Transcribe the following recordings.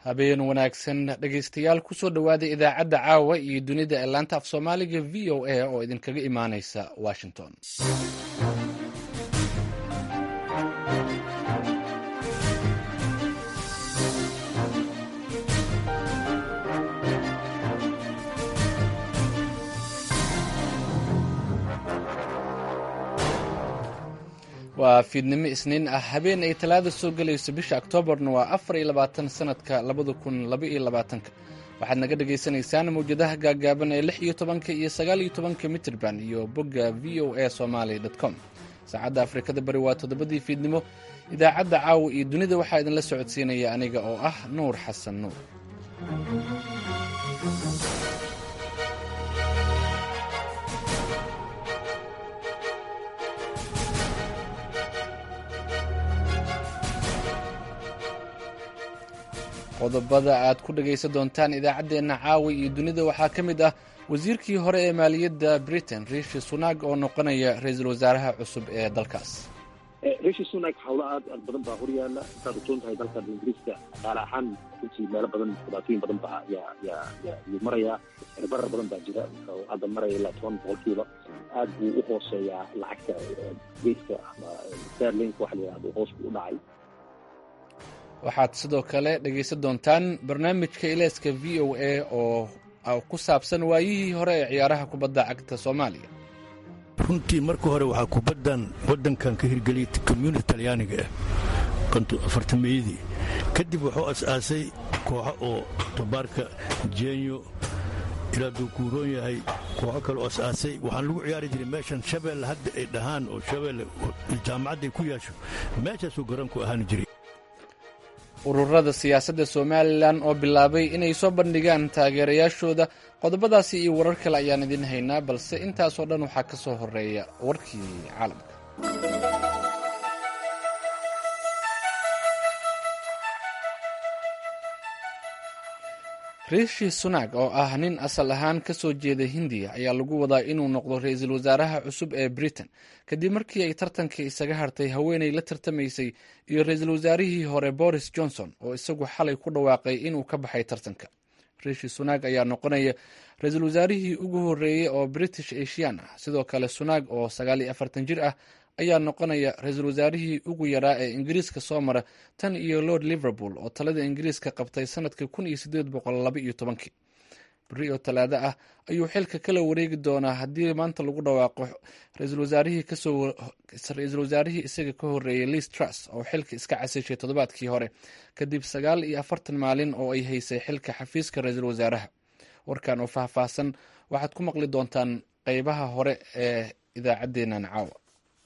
habeen wanaagsan dhegaystayaal kusoo dhowaada idaacadda caawa iyo dunida ee laanta af soomaaliga v o a oo idinkaga imaanaysa washington waa fiidnimo isniin ah habeen ay talaada soo gelayso bisha oktoobarna waa afar iyo labaatan sanadka labada kun laba iyo labaatanka waxaad naga dhagaysanaysaan mawjadaha gaagaaban ee lix iyo tobanka iyo sagaal iyo tobanka mitrban iyo bogga v o a somaly com saacadda afrikada bari waa toddobadii fiidnimo idaacadda caawa iyo dunida waxaa idinla socodsiinaya aniga oo ah nuur xasan nuur qodobada aad ku dhagaysan doontaan idaacaddeenna caawa iyo dunida waxaa ka mid ah wasiirkii hore ee maaliyadda britain rishi sunak oo noqonaya ra-iisul wasaaraha cusub ee dalkaas rishi sunak hawlo aad aad badan baa horyaala intaad ujoon tahay dalkan ingiriiska dhaqaale ahaan runtii meelo badan dhibaatooyin badan baa yaa yaa yaa yuu marayaa barar badan baa jira oo hadda maraya ilaa toban boqolkiiba aad buu u hooseeyaa lacagta geeska ama sterlink waxa la yidhahdo hoos buu u dhacay waxaad sidoo kale dhegaysan doontaan barnaamijka ileeska v o a oo ku saabsan waayihii hore ee ciyaaraha kubadda cagta soomaaliya runtii marka hore waxaa kubaddan waddankan ka hirgeliyay community talyaaniga ah afartameeyadii kadib wuxuu as-aasay kooxo oo tabaarka jenyo ilaa duu kuuroon yahay kooxo kaleo as-aasay waxaan lagu ciyaari jiray meeshan shabeelle hadda ay dhahaan oo shabeelle jaamacadday ku yaasho meeshaasuu garoonku ahaan jiray ururada siyaasadda somalilan oo bilaabay inay soo bandhigaan taageerayaashooda qodobadaasi iyo warar kale ayaan idin haynaa balse intaasoo dhan waxaa ka soo horeeya warkii caalamka rishi sunak oo ah nin asal ahaan ka soo jeeda hindiya ayaa lagu wadaa inuu noqdo ra-iisul wasaaraha cusub ee britain kadib markii ay tartanka isaga hartay haweenay la tartamaysay iyo ra-iisul wasaarihii hore boris johnson oo isagu xalay ku dhawaaqay inuu ka baxay tartanka rishi sunak ayaa noqonaya ra-iisul wasaarihii ugu horreeyey oo british asian ah sidoo kale sunak oo sagaal iyo afartan jir ah ayaa noqonaya ra-iisul wasaarihii ugu yaraa ee ingiriiska soo mara tan iyo lord liverpool oo talada ingiriiska qabtay sanadka kun iyo sideed boqol laba iyo tobankii beri oo talaado ah ayuu xilka kala wareegi doonaa haddii maanta lagu dhawaaqo ra-iisul wasaarihii isaga ka horreeyey liis truss oo xilka iska casishay toddobaadkii hore kadib sagaal iyo afartan maalin oo ay haysay xilka xafiiska ra-iisul wasaaraha warkan oo faahfaahsan waxaad ku maqli doontaan qeybaha hore ee idaacaddeennan caawa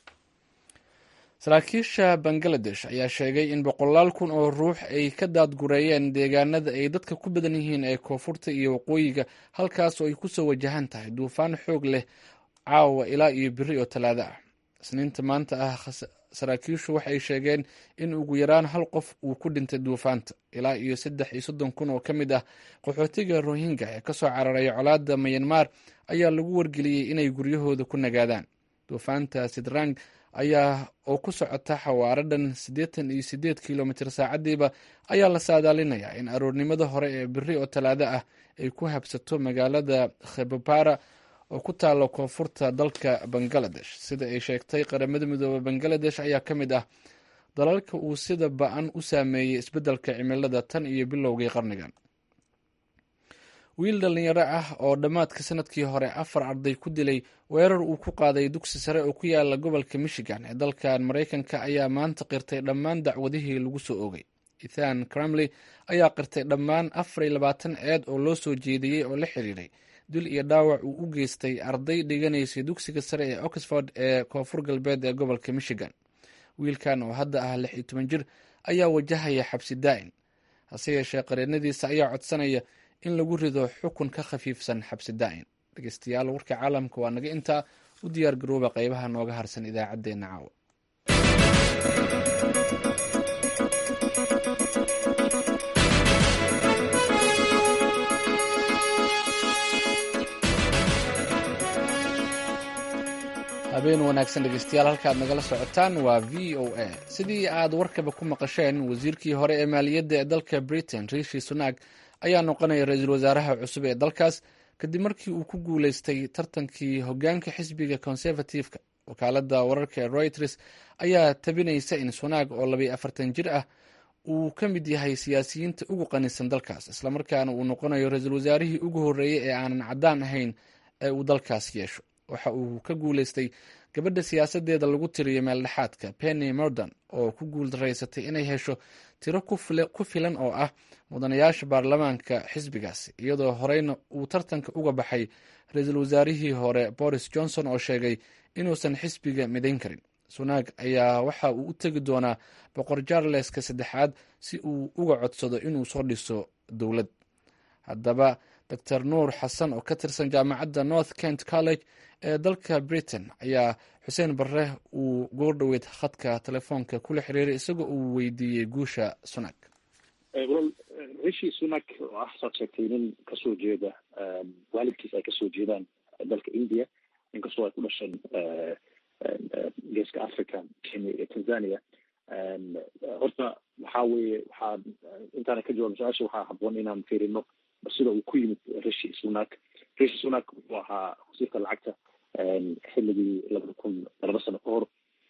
saraakiisha bangaladesh ayaa sheegay in boqolaal kun oo ruux ay ka daadgureeyeen deegaanada ay dadka ku badan yihiin ee koonfurta iyo waqooyiga halkaas oo ay kusoo wajahan tahay duufaan xoog leh caawa ilaa iyo beri oo talaado ah isniinta maanta ah saraakiishu waxay sheegeen in ugu yaraan hal qof uu ku dhintay duufaanta ilaa iyo saddex iyo soddon kun oo ka mid ah qaxootiga rohingya ee kasoo cararaya colaada mayanmar ayaa lagu wargeliyey inay guryahooda ku nagaadaan duufaanta sidrang ayaa oo ku socota xawaaro dhan siddeetan iyo siddeed kilomitr saacadiiba ayaa la saadaalinayaa in aroornimada hore ee beri oo talaado ah ay ku habsato magaalada khebabara oo ku taalo koonfurta dalka bangaladesh sida ay sheegtay qaramada midoobe bangaladesh ayaa ka mid ah dalalka uu sida ba-an u saameeyey isbeddelka cimilada tan iyo bilowgii qarnigan wiil dhalinyaro ah oo dhammaadka sanadkii hore afar arday ku dilay weerar uu ku qaaday dugsi sare oo ku yaala gobolka michigan ee dalkan maraykanka ayaa maanta qirtay dhammaan dacwadihii lagu soo oogay ethan cramley ayaa qirtay dhammaan afar iyo labaatan eed oo loo soo jeediyey oo la xiriiray dil iyo dhaawac uu u geystay arday dhiganaysay dugsiga sare ee oxford ee koonfur galbeed ee gobolka michigan wiilkan oo hadda ah lix iyo toban jir ayaa wajahaya xabsi daa'in hase yeeshee qareenadiisa ayaa codsanaya in lagu rido xukun ka khafiifsan xabsi daa'in dhegeystayaal warka caalamka waa naga intaa u diyaar garooba qeybaha nooga harsan idaacaddeenna caawa habeen wanaagsan dhegeystayaal halkaad nagala socotaan waa v o a sidii aad warkaba ku maqasheen wasiirkii hore ee maaliyadda ee dalka britain rishi sunak ayaa noqonaya ra-iisul wasaaraha cusub ee dalkaas kadib markii uu ku guuleystay tartankii hogaanka xisbiga conservative-ka wakaalada wararka ee reuters ayaa tabinaysa in sunak oo labaiyo afartan jir ah uu ka mid yahay siyaasiyiinta ugu qanisan dalkaas islamarkaana uu noqonayo ra-iisul wasaarihii ugu horreeyey ee aanan caddaan ahayn ee uu dalkaas yeesho waxa uu ka guuleystay gabadha siyaasadeeda lagu tiriyo meeldhexaadka penny morden oo ku guuldareysatay inay hesho tiro ku filan oo ah mudanayaasha baarlamaanka xisbigaasi iyadoo horeyna uu tartanka uga baxay ra-iisul wasaarihii hore boris johnson oo sheegay inuusan xisbiga midayn karin sunaag ayaa waxa uu u tegi doonaa boqor jarleska saddexaad si uu uga codsado inuu soo dhiso dowlad haddaba dor nuur xasan oo ka tirsan jaamacadda north kent college ee dalka britain ayaa xuseen barre uu goordhoweyd khadka telefoonka kula xiriiray isagoo uu weydiiyey guusha sunak walaal rishi sunak oo ah saad sheegtay nin kasoo jeeda waalidkiis ay kasoo jeedaan dalka india inkastoo ay ku dhasheen geeska africa kenya iyo tanzania horta waxaa weeye waxaa intaana ka jawaab su-aasha waxaa haboon inaan fiirino sida uu ku yimid rishi sunak rishi sunak wuxuu ahaa wasiirka lacagta xilligii labada kun laba sano ka hor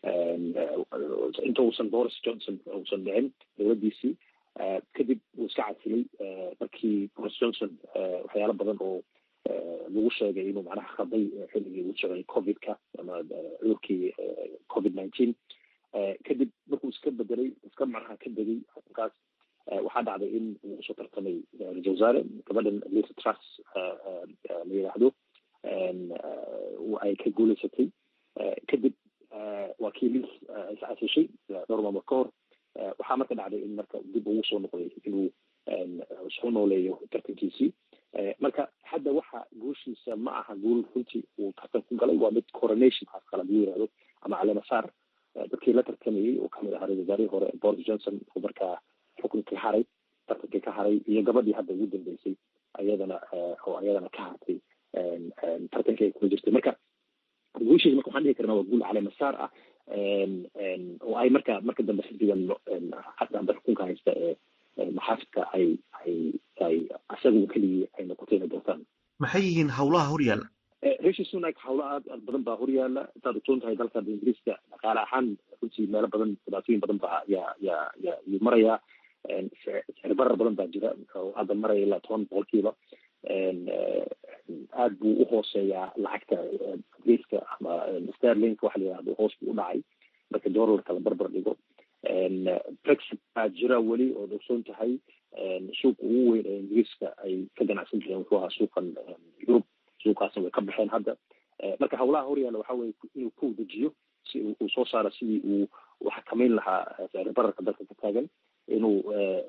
inta uusan boris johnson uusan dhicin dowladdiisii kadib wuu iska casilay markii boris johnson waxyaalo badan oo lagu sheegay inuu macnaha khaday xilligii uu socday covidka ama cudurkii covid nineteen kadib markuu iska bedelay iska macnaha ka degay arrinkaas waxaa dhacday in uu usoo tartamay ra-isul wasaare gabadhan lisa truss la yidhaahdo ay ka guuleysatay kadib waa kii lis iscasishay dhowr maamul ka hor waxaa marka dhacday in marka dib ugu soo noqday inuu soo nooleeyo tartankiisii marka hadda waxa guushiisa ma aha guul runtii uu tartan ku galay waa mid coronation haas kala lagu yirahdo ama calemasaar dadkii la tartamayey oo kamid ahaa ra-isul wasaarihii hore boris johnson oo markaa xukunkii haray tartankii ka haray iyo gabadhii hadda ugu dambeysay ayadana oo ayadana ka hartay tartankii ay kula jirtay marka guushiisa marka waxaan dhihi karnaa waa guul calemasaar ah oo ay marka marka dambe xisbigan hadda amba xukunka haysta ee maxaafidka ay ay ay asaga keligii ay noqotay inay doortaan maxay yihiin hawlaha horyaalla rishi sunak hawlo aad aad badan baa horyaala intaad ogsoon tahay dalka ingiriiska dhaqaale ahaan runtii meelo badan dhibaatooyin badan baa yaa yaa yaa yuu marayaa sicir barar badan baa jira oo hadda maraya ilaa toban boqolkiiba aad buu uhooseeyaa lacagta ingiriiska ama sterlink waxa la yihahdo hoos buu u dhacay marka dollarka la barbar dhigo brexit baa jira weli ood ogsoon tahay suuqa ugu weyn ee ingiriiska ay ka ganacsan jireen wuxuu ahaa suuqan yurub suuqaasna way ka baxeen hadda marka hawlaha horyaalla waxa weye inuu ku dejiyo si uu soo saaro sidii uu u xakameyn lahaa sicir bararka dalka ka taagan inuu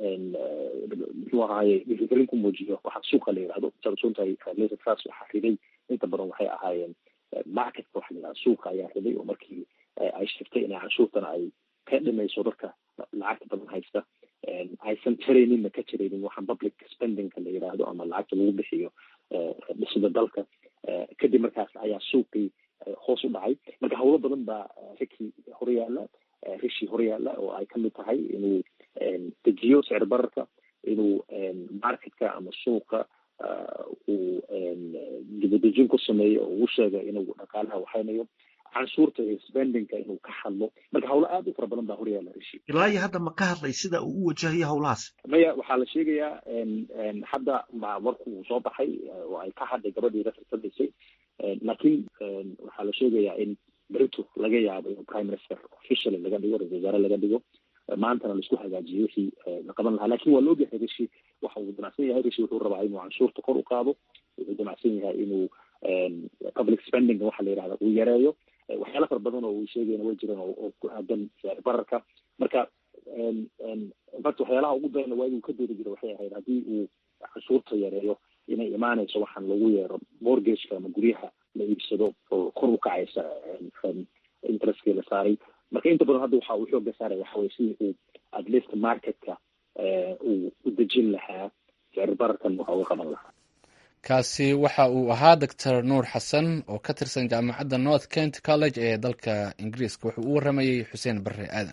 muxuu ahaaye dhiirigelin ku muujiyo waxa suuqa la yihahdo saad ogsoon tahay laser trust waxaa riday inta badan waxay ahaayeen marketka waxa la yihahda suuqa ayaa riday oo markii ay shirtay inay canshuurtana ay ka dhimayso dadka lacagta badan haysta aysan tarayninna ka jiraynin waxaan public spendingka la yidhaahdo ama lacagta lagu bixiyo dhisida dalka kadib markaas ayaa suuqii hoos u dhacay marka hawlo badan baa rikii horyaala rishi horyaala oo ay kamid tahay inuu dejiyo sicir bararka inuu marketka ama suuqa uu dibadejin ku sameeyo oo uu sheega inuu dhaqaalaha waxaynayo canshuurta iyo spendingka inuu ka hadlo marka hawlo aad u fara badan baa horyaala rishi ilaa iyo hadda ma ka hadlay sida uu u wajahayo hawlahaas maya waxaa la sheegayaa hadda marku uu soo baxay oo ay ka hadlay gabadhii la tartamaysay laakiin waxaa la sheegayaa in berito laga yaabo in prime minister officially laga dhigo ra-isul wasaare laga dhigo maantana laisku hagaajiyo wixii la qaban lahaa lakin waa la ogyahay rishi waxa uu damacsan yahay rishi wuxuu rabaa inuu canshuurta kor u qaado wuxuu damacsan yahay inuu public spending waxa la yihahda uu yareeyo waxyaala fara badan oo uu sheegayna way jiraan oo ku aadan sicir bararka marka infact waxyaalaha ugu darana waa inuu ka doodi jiro waxay ahayd haddii uu canshuurta yareeyo inay imaanayso waxaan lagu yeero mortgageka ama guryaha la iibsado oo kor u kacaysa interestkii la saaray marka inta badan hadda waxa uu xooga saaraya waxa weye sidii uu at least marketka uu u dejin lahaa sicir bararkan waxa uga qaban lahaa kaasi waxa uu ahaa doctor nuur xasan oo ka tirsan jaamacadda north kent college ee dalka ingiriiska wuxuu u waramayey xuseen barre aadan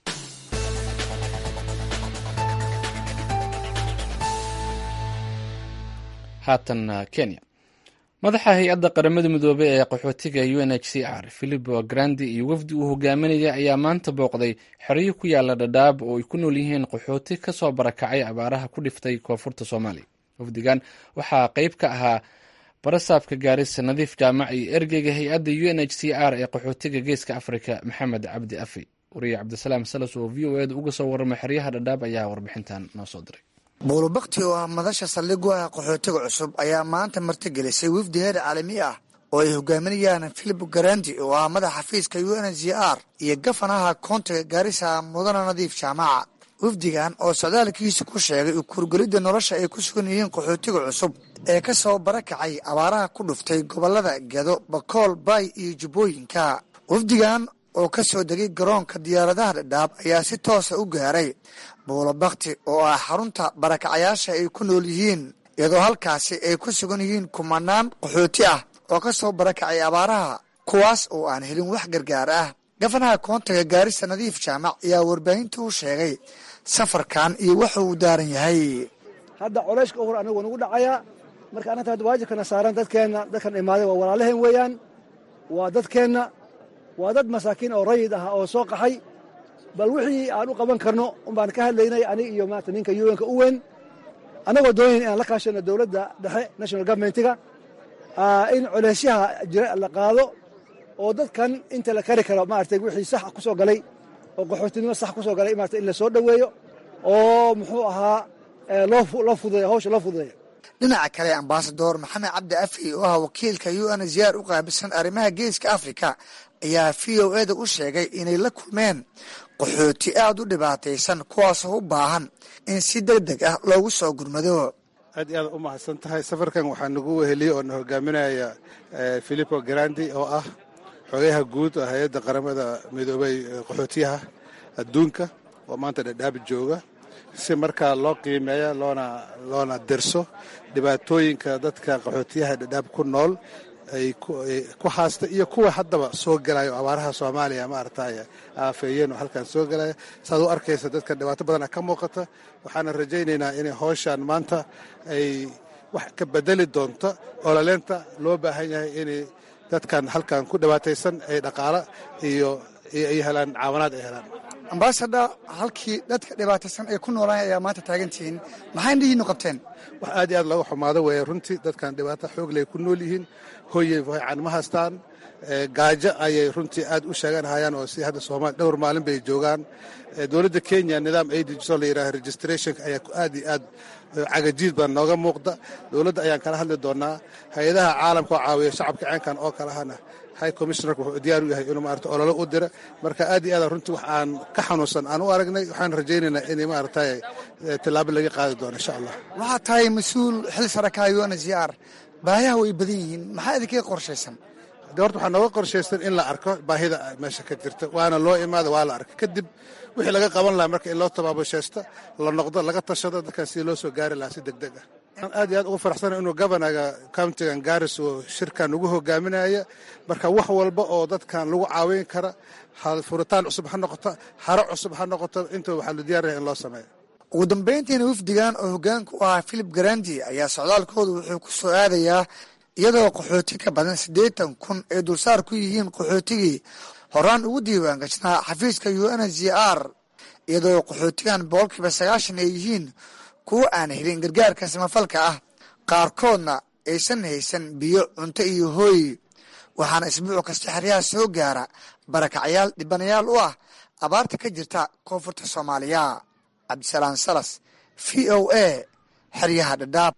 haatan kenya madaxa hay-adda qaramada midoobey ee qaxootiga u n h c r philipo grandi iyo wafdi uu hogaaminaya ayaa maanta booqday xeryo ku yaala dhadhaab oo ay ku nool yihiin qaxooti kasoo barakacay abaaraha ku dhiftay koonfurta soomaaliya wafdigan waxaa qeyb ka ahaa barasaabka gaarisa nadiif jaamac iyo ergeyga hay-adda u n h c r ee qaxootiga geeska afrika maxamed cabdi afi wariye cabdisalaam salas oo v o eda uga soo warramay xeryaha dhadhaab ayaa warbixintan noo soo diray buulubakti oo ah madasha saldhigu ah qaxootiga cusub ayaa maanta martigelisay wafdi heer caalami ah oo ay hogaaminayaan philip garandi oo ah madaxa xafiiska u n h r iyo gafanaha koontiga gaarisa mudana nadiif jaamaca wafdigan oo socdaalkiisa ku sheegay ukurgelidda nolosha ay ku sugan yihiin qaxootiga cusub ee ka soo barakacay abaaraha ku dhuftay gobollada gedo bakool baay iyo jubbooyinka wafdigan oo ka soo degay garoonka diyaaradaha dhadhaab ayaa si toosa u gaaray buulabakti oo ah xarunta barakacayaasha ay ku nool yihiin iyadoo halkaasi ay ku sugan yihiin kumanaan qaxooti ah oo ka soo barakacay abaaraha kuwaas oo aan helin wax gargaar ah gafanaha koontiga gaarisa nadiif jaamac ayaa warbaahinta u sheegay safarkan iyo waxa uu daaran yahay hadda coleyshka uhur anagu nagu dhacayaa marka annagta hadda waajibkana saaran dadkeenna dadkan imaaday waa walaalaheen weeyaan waa dadkeenna waa dad masaakiin oo rayid ah oo soo qaxay bal wixii aan u qaban karno unbaan ka hadlaynay aniga iyo maanta ninka un-ka u weyn annagoo doonayn inaan la kaashano dowladda dhexe national governmentiga in coleysyaha jira la qaado oo dadkan inta la kari karo maaragtay wixii sax ku soo galay oo qaxootinimo sax ku soo galay maarata in la soo dhoweeyo oo muxuu ahaa loo fududeeyo hawsha loo fududeeyo dhinaca kale ambasador maxamed cabdi afi oo ah wakiilka u n ziyaar u qaabilsan arrimaha geeska afrika ayaa v o eda u sheegay inay la kulmeen qaxooti aad u dhibaataysan kuwaasoo u baahan in si deg deg ah loogu soo gurmado aad iyo aad u mahadsan tahay safarkan waxaa nagu weheliyey oo na hogaaminaya philipo grandi oo ah xogayaha guud oo hay-adda qaramada midoobay qaxootiyaha adduunka oo maanta dhadhaab jooga si markaa loo qiimeeya loona loona derso dhibaatooyinka dadka qaxootiyaha dhadhaab ku nool ay ku haasta iyo kuwa haddaba soo gelayo abaaraha soomaaliya maaragtay aafeeyeen oo halkan soo gelaya saad u arkaysa dadka dhibaato badana ka muuqata waxaana rajaynaynaa inay howshan maanta ay wax ka bedeli doonto olaleenta loo baahan yahay inay dadkan halkan ku dhibaataysan ay dhaqaalo iyo ay helaan caawanaad ay helaan ambasador halkii dadka dhibaataysan ay ku noolaan ayaa maanta taagantihiin maxay indhihiinu qabteen wax aad iyo aad looga xumaado weeye runtii dadkan dhibaato xoogley ku nool yihiin hoyey fiican ma haystaan gaajo ayay runtii aad u sheeganhayaan oo si hadda soomaaliya dhowr maalin bay joogaan dowladda kenya nidaam ay dejiso la yidhaha registrationka ayaa aad iyo aad cagajiid baa nooga muuqda dowladda ayaan kala hadli doonaa hay-adaha caalamka oo caawiya shacabka ceenkan oo kalahana high commissionerka wuxuu diyaar u yahay inuu maarata ololo u dira marka aad iyo aad runtii wax aan ka xanuunsan aan u aragnay waxaan rajaynaynaa inay maaragtay tillaabo laga qaadi doono insha allah waxaa tahay mas-uul xil sarakaha un ziyaar baahiyaha way badan yihiin maxaa idinkaga qorshaysan de horta waxaa nooga qorshaysan in la arko baahida meesha ka jirta waana loo imaada waa la arka kadib wixii laga qaban lahaa marka in loo tabaabashaysto la noqdo laga tashado dadkan sidii loo soo gaari lahaa si deg deg ah aad iyo aad ugu faraxsana inuu governaga countigan garis uu shirkan ugu hogaaminaya marka wax walba oo dadkan lagu caawin kara furitaan cusub ha noqoto haro cusub ha noqoto inta waxaa la diyaaraya in loo sameeyo ugu dambayntiina wafdigan oo hogaanka u ahaa philip garandi ayaa socdaalkooda wuxuu ku soo aadayaa iyadoo qaxooti ka badan siddeetan kun ay dulsaar ku yihiin qaxootigii horaan ugu diiwaan gashnaa xafiiska u n z r iyadoo qaxootigan boqolkiiba sagaashan ay yihiin kuwa aan helin gargaarka samafalka ah qaarkoodna aysan haysan biyo cunto iyo hooy waxaana isbuuc kasta xeryaha soo gaara barakacyaal dhibanayaal u ah abaarta ka jirta koonfurta soomaaliya cabdisalaam salas v o a xeryaha dhadhaab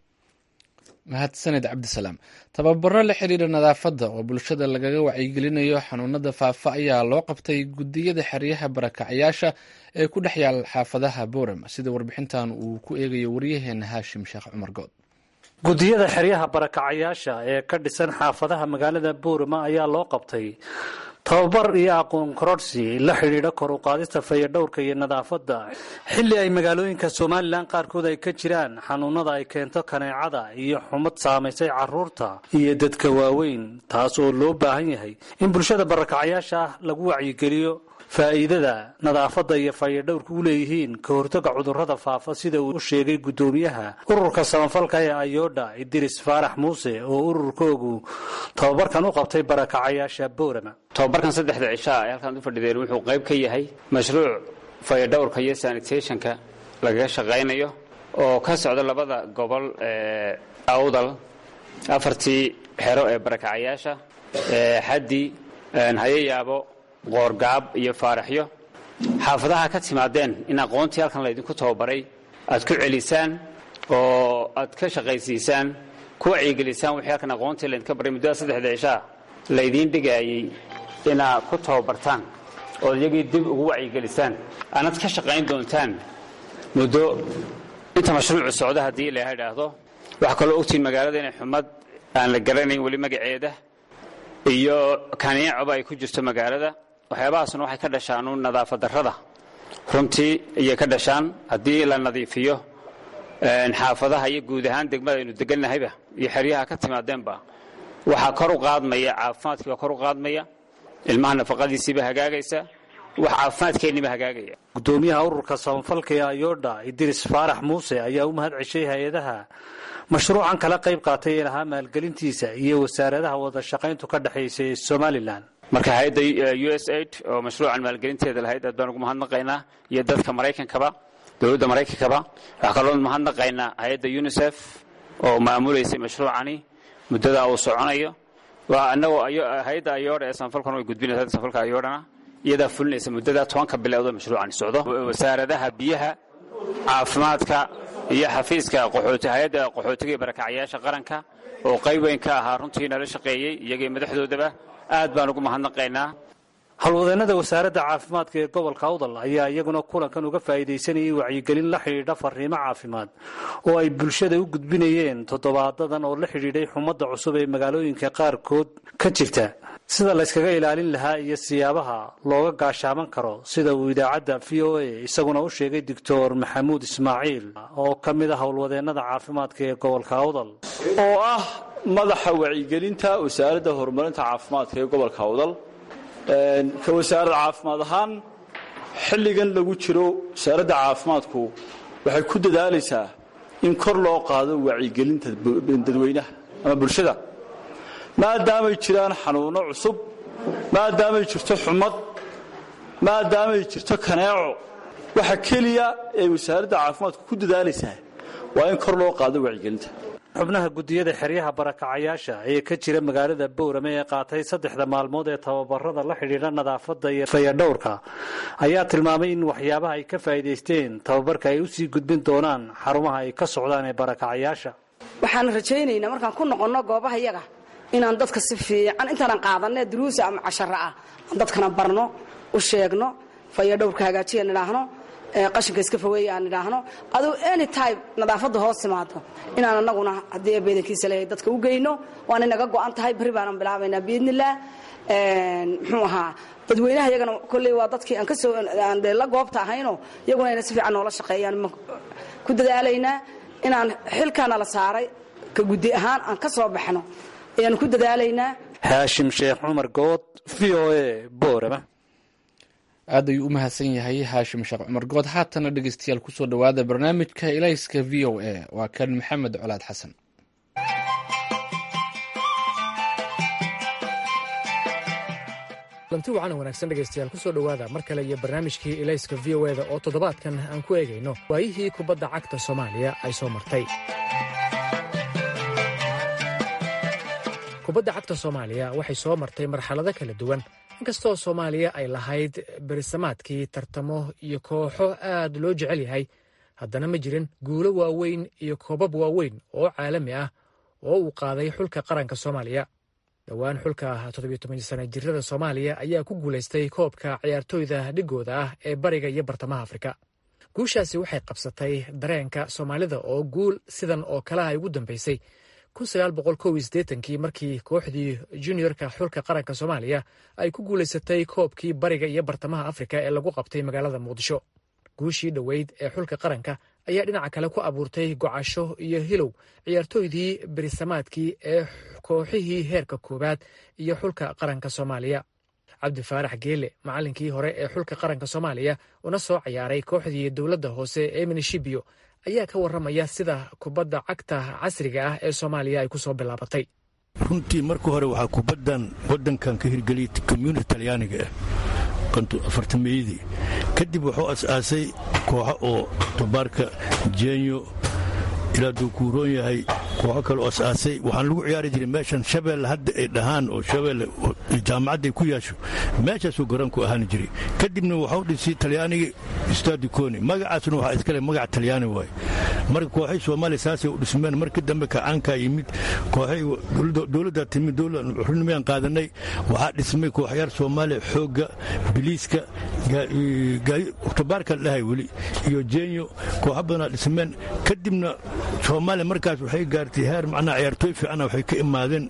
mahadsaned cabdisalaam tababaro la xiriira nadaafadda oo bulshada lagaga wacyigelinayo xanuunada faafa ayaa loo qabtay gudiyada xeryaha barakacyaasha ee ku dhex yaal xaafadaha boorama sida warbixintan uu ku eegayo waryaheena haashim sheekh cumar good gudiyada xeryaha barakacayaasha ee ka dhisan xaafadaha magaalada boorama ayaa loo qabtay tababar iyo aqoon kororsi la xidhiidha kor u qaadista fayadhowrka iyo nadaafadda xilli ay magaalooyinka somalilan qaarkood ay ka jiraan xanuunada ay keento kaneecada iyo xumad saamaysay caruurta iyo dadka waaweyn taas oo loo baahan yahay in bulshada barakacayaasha ah lagu wacyigeliyo faa'iidada nadaafadda iyo fayadhowrka u leeyihiin ka hortaga cudurrada faafa sida uu u sheegay guddoomiyaha ururka samafalka ee ayodha idris faarax muuse oo ururkoogu tababarkan u qabtay barakacayaasha boorama tobabarkan saddexda cishaa ee halkaan u fadhideen wuxuu qayb ka yahay mashruuc fayadhowrka iyo sanitationka lagaga shaqaynayo oo ka socda labada gobol ee awdal afartii xero ee barakacayaasha xaddi hayayaabo qoorgaab iyo faaraxyo xaafadaha ka timaadeen in aqoontii halkan laydinku tababaray aad ku celisaan oo aad ka shaqaysiisaan ku wacyigelisaan wixii halkan aqoontii laydinka baray muddada saddexda cishaa laydiin dhigaayey inaad ku tababartaan ood iyagii dib ugu wacyigelisaan aanad ka shaqayn doontaan muddo inta mashruucu socdo haddii ilaha idhaahdo waxaa kaloo ogtiin magaalada inay xumad aan la garanayn weli magaceeda iyo kaneecoba ay ku jirto magaalada waxyaabahaasna waxay ka dhashaan uun nadaafad darrada runtii ayay ka dhashaan haddii la nadiifiyo xaafadaha iyo guud ahaan degmada aynu deganahayba iyo xeryaha ka timaadeenba waxaa kor u qaadmaya caafimaadkii baa kor u qaadmaya ilmaha nafaqadiisiiba hagaagaysa wax caafimaadkeenniba hagaagaya gudoomiyaha ururka samafalka ee ayodha idris faarax muuse ayaa u mahad ceshay hay-adaha mashruucan kala qayb qaatay ee lahaa maalgelintiisa iyo wasaaradaha wada shaqayntu ka dhexaysa ee somalilan marka hay-adda u s aid oo mashruucan maalgelinteeda lahayd aad baan ugu mahadnaqaynaa iyo dadka maraykankaba dowladda maraykankaba waxaa kaloo mahadnaqaynaa hay-adda unisef oo maamulaysay mashruucani muddada uu soconayo waa anagoo hay-adda ayoodha ee samafalkan way gudbinaysa hadda samafalka ayoodhana iyadaa fulinaysa muddada tobanka biloodoo mashruucani socdo wasaaradaha biyaha caafimaadka iyo xafiiska hay-adda qaxootiga iyo barakacyaasha qaranka oo qayb weyn ka ahaa runtii nala shaqeeyey iyagii madaxdoodaba aad baan ugu mahadnaqaynaa howlwadeennada wasaaradda caafimaadka ee gobolka awdal ayaa iyaguna kulankan uga faa'iidaysanayay wacyigelin la xidhiidha fariimo caafimaad oo ay bulshada u gudbinayeen toddobaadadan oo la xidhiidhay xumadda cusub ee magaalooyinka qaarkood ka jirta sida layskaga ilaalin lahaa iyo siyaabaha looga gaashaaman karo sida uu idaacadda v o a isaguna u sheegay doctor maxamuud ismaaciil oo ka mid ah howlwadeennada caafimaadka ee gobolka awdal oo ah madaxa wacyigelinta wasaaradda horumarinta caafimaadka ee gobolka awdal ka wasaarad caafimaad ahaan xilligan lagu jiro wasaaradda caafimaadku waxay ku dadaalaysaa in kor loo qaado wacyigelinta dadweynaha ama bulshada maadaamay jiraan xanuunno cusub maadaamay jirto xumad maadaamay jirto kaneeco waxa keliya ee wasaaradda caafimaadku ku dadaalaysaa waa in kor loo qaado wacyigelinta xubnaha guddiyada xeryaha barakacayaasha ee ka jira magaalada bowrame ee qaatay saddexda maalmood ee tababarada la xidhiidha nadaafadda iyo fayadhowrka ayaa tilmaamay in waxyaabaha ay ka faa'iidaysteen tababarka ay usii gudbin doonaan xarumaha ay ka socdaan ee barakacayaasha waxaan rajaynaynaa markaan ku noqonno goobaha yaga inaan dadka si fiican intaanan qaadanne duruusa ama cashara ah aan dadkana barno u sheegno fayadhowrka hagaajiyan idhaahno qashinka iska fogeeya aan idhaahno aduu any time nadaafadda hoos timaado inaan anaguna haddii eebeedankiisa leeyahay dadka u geyno waana inaga go'an tahay berri baanan bilaabaynaa biidnillaah muxuu ahaa dadweynaha iyagana kolley waa dadkii aan kasoo aan dee la goobta ahayno iyaguna inay si fiican noola shaqeeyaan ku dadaalaynaa inaan xilkaana la saaray ka guddi ahaan aan ka soo baxno ayaanu ku dadaalaynaa haashim sheekh cumar good v o a boorama aad ayuu u mahadsan yahay haashim sheekh cumar good haatana dhegeystayaal kusoo dhowaada barnaamijka ilayska v o a waa kan maxamed colaad xasan lanti wacan wanaagsan dhegaystayaal kusoo dhowaada mar kale iyo barnaamijkii ilayska v o eda oo toddobaadkan aan ku eegayno waayihii kubadda cagta soomaaliya ay soo martay kubadda cagta soomaaliya waxay soo martay marxalado kala duwan inkastoo soomaaliya ay lahayd berisamaadkii tartamo iyo kooxo aad loo jecel yahay haddana ma jirin guulo waaweyn iyo koobab waaweyn oo caalami ah oo uu qaaday xulka qaranka soomaaliya dhowaan xulka toddobiytoban-sana jirada soomaaliya ayaa ku guulaystay koobka ciyaartooyda dhigooda ah ee bariga iyo bartamaha afrika guushaasi waxay qabsatay dareenka soomaalida oo guul sidan oo kale ay ugu dambaysay kii markii kooxdii juniorka xulka qaranka soomaaliya ay ku guulaysatay koobkii bariga iyo bartamaha afrika ee lagu qabtay magaalada muqdisho guushii dhoweyd ee xulka qaranka ayaa dhinaca kale ku abuurtay gocasho iyo hilow ciyaartooydii berisamaadkii ee kooxihii heerka koowaad iyo xulka qaranka soomaaliya cabdi faarax geele macallinkii hore ee xulka qaranka soomaaliya una soo ciyaaray kooxdii dowladda hoose ee minishibio ayaa ka warramaya sida kubadda cagta casriga ah ee soomaaliya ay ku soo bilaabatay runtii marka hore waxaa kubaddan waddankan ka hirgeliyay community talyaaniga ah afartameeyadii kadib wuxuu as-aasay kooxo oo tobaarka jenyo ilaa duu kuuroon yahay kooxo kale oo as-aasay waxaan lagu ciyaari jiray meeshan shabeelle hadda ay dhahaan oo shabeelle jaamacadday ku yaasho meeshaasuu garoonku ahaan jiray kadibna waxau dhisay talyaanigii stadikoni magacaasuna waxaa iskale magac talyaani waaye marka kooxay soomaaliya saasay u dhismeen markii dambe kacaankaa yimid kooxay dowladdaa timid xurnimayaan qaadanay waxaa dhismay kooxyaal soomaaliya xoogga biliiska tobaarka dhahay weli iyo jenyo kooxo badanaa dhismeen kadibna soomaaliya markaas waxay gaartay heer macnaha ciyaartooy fiicana waxay ka imaadeen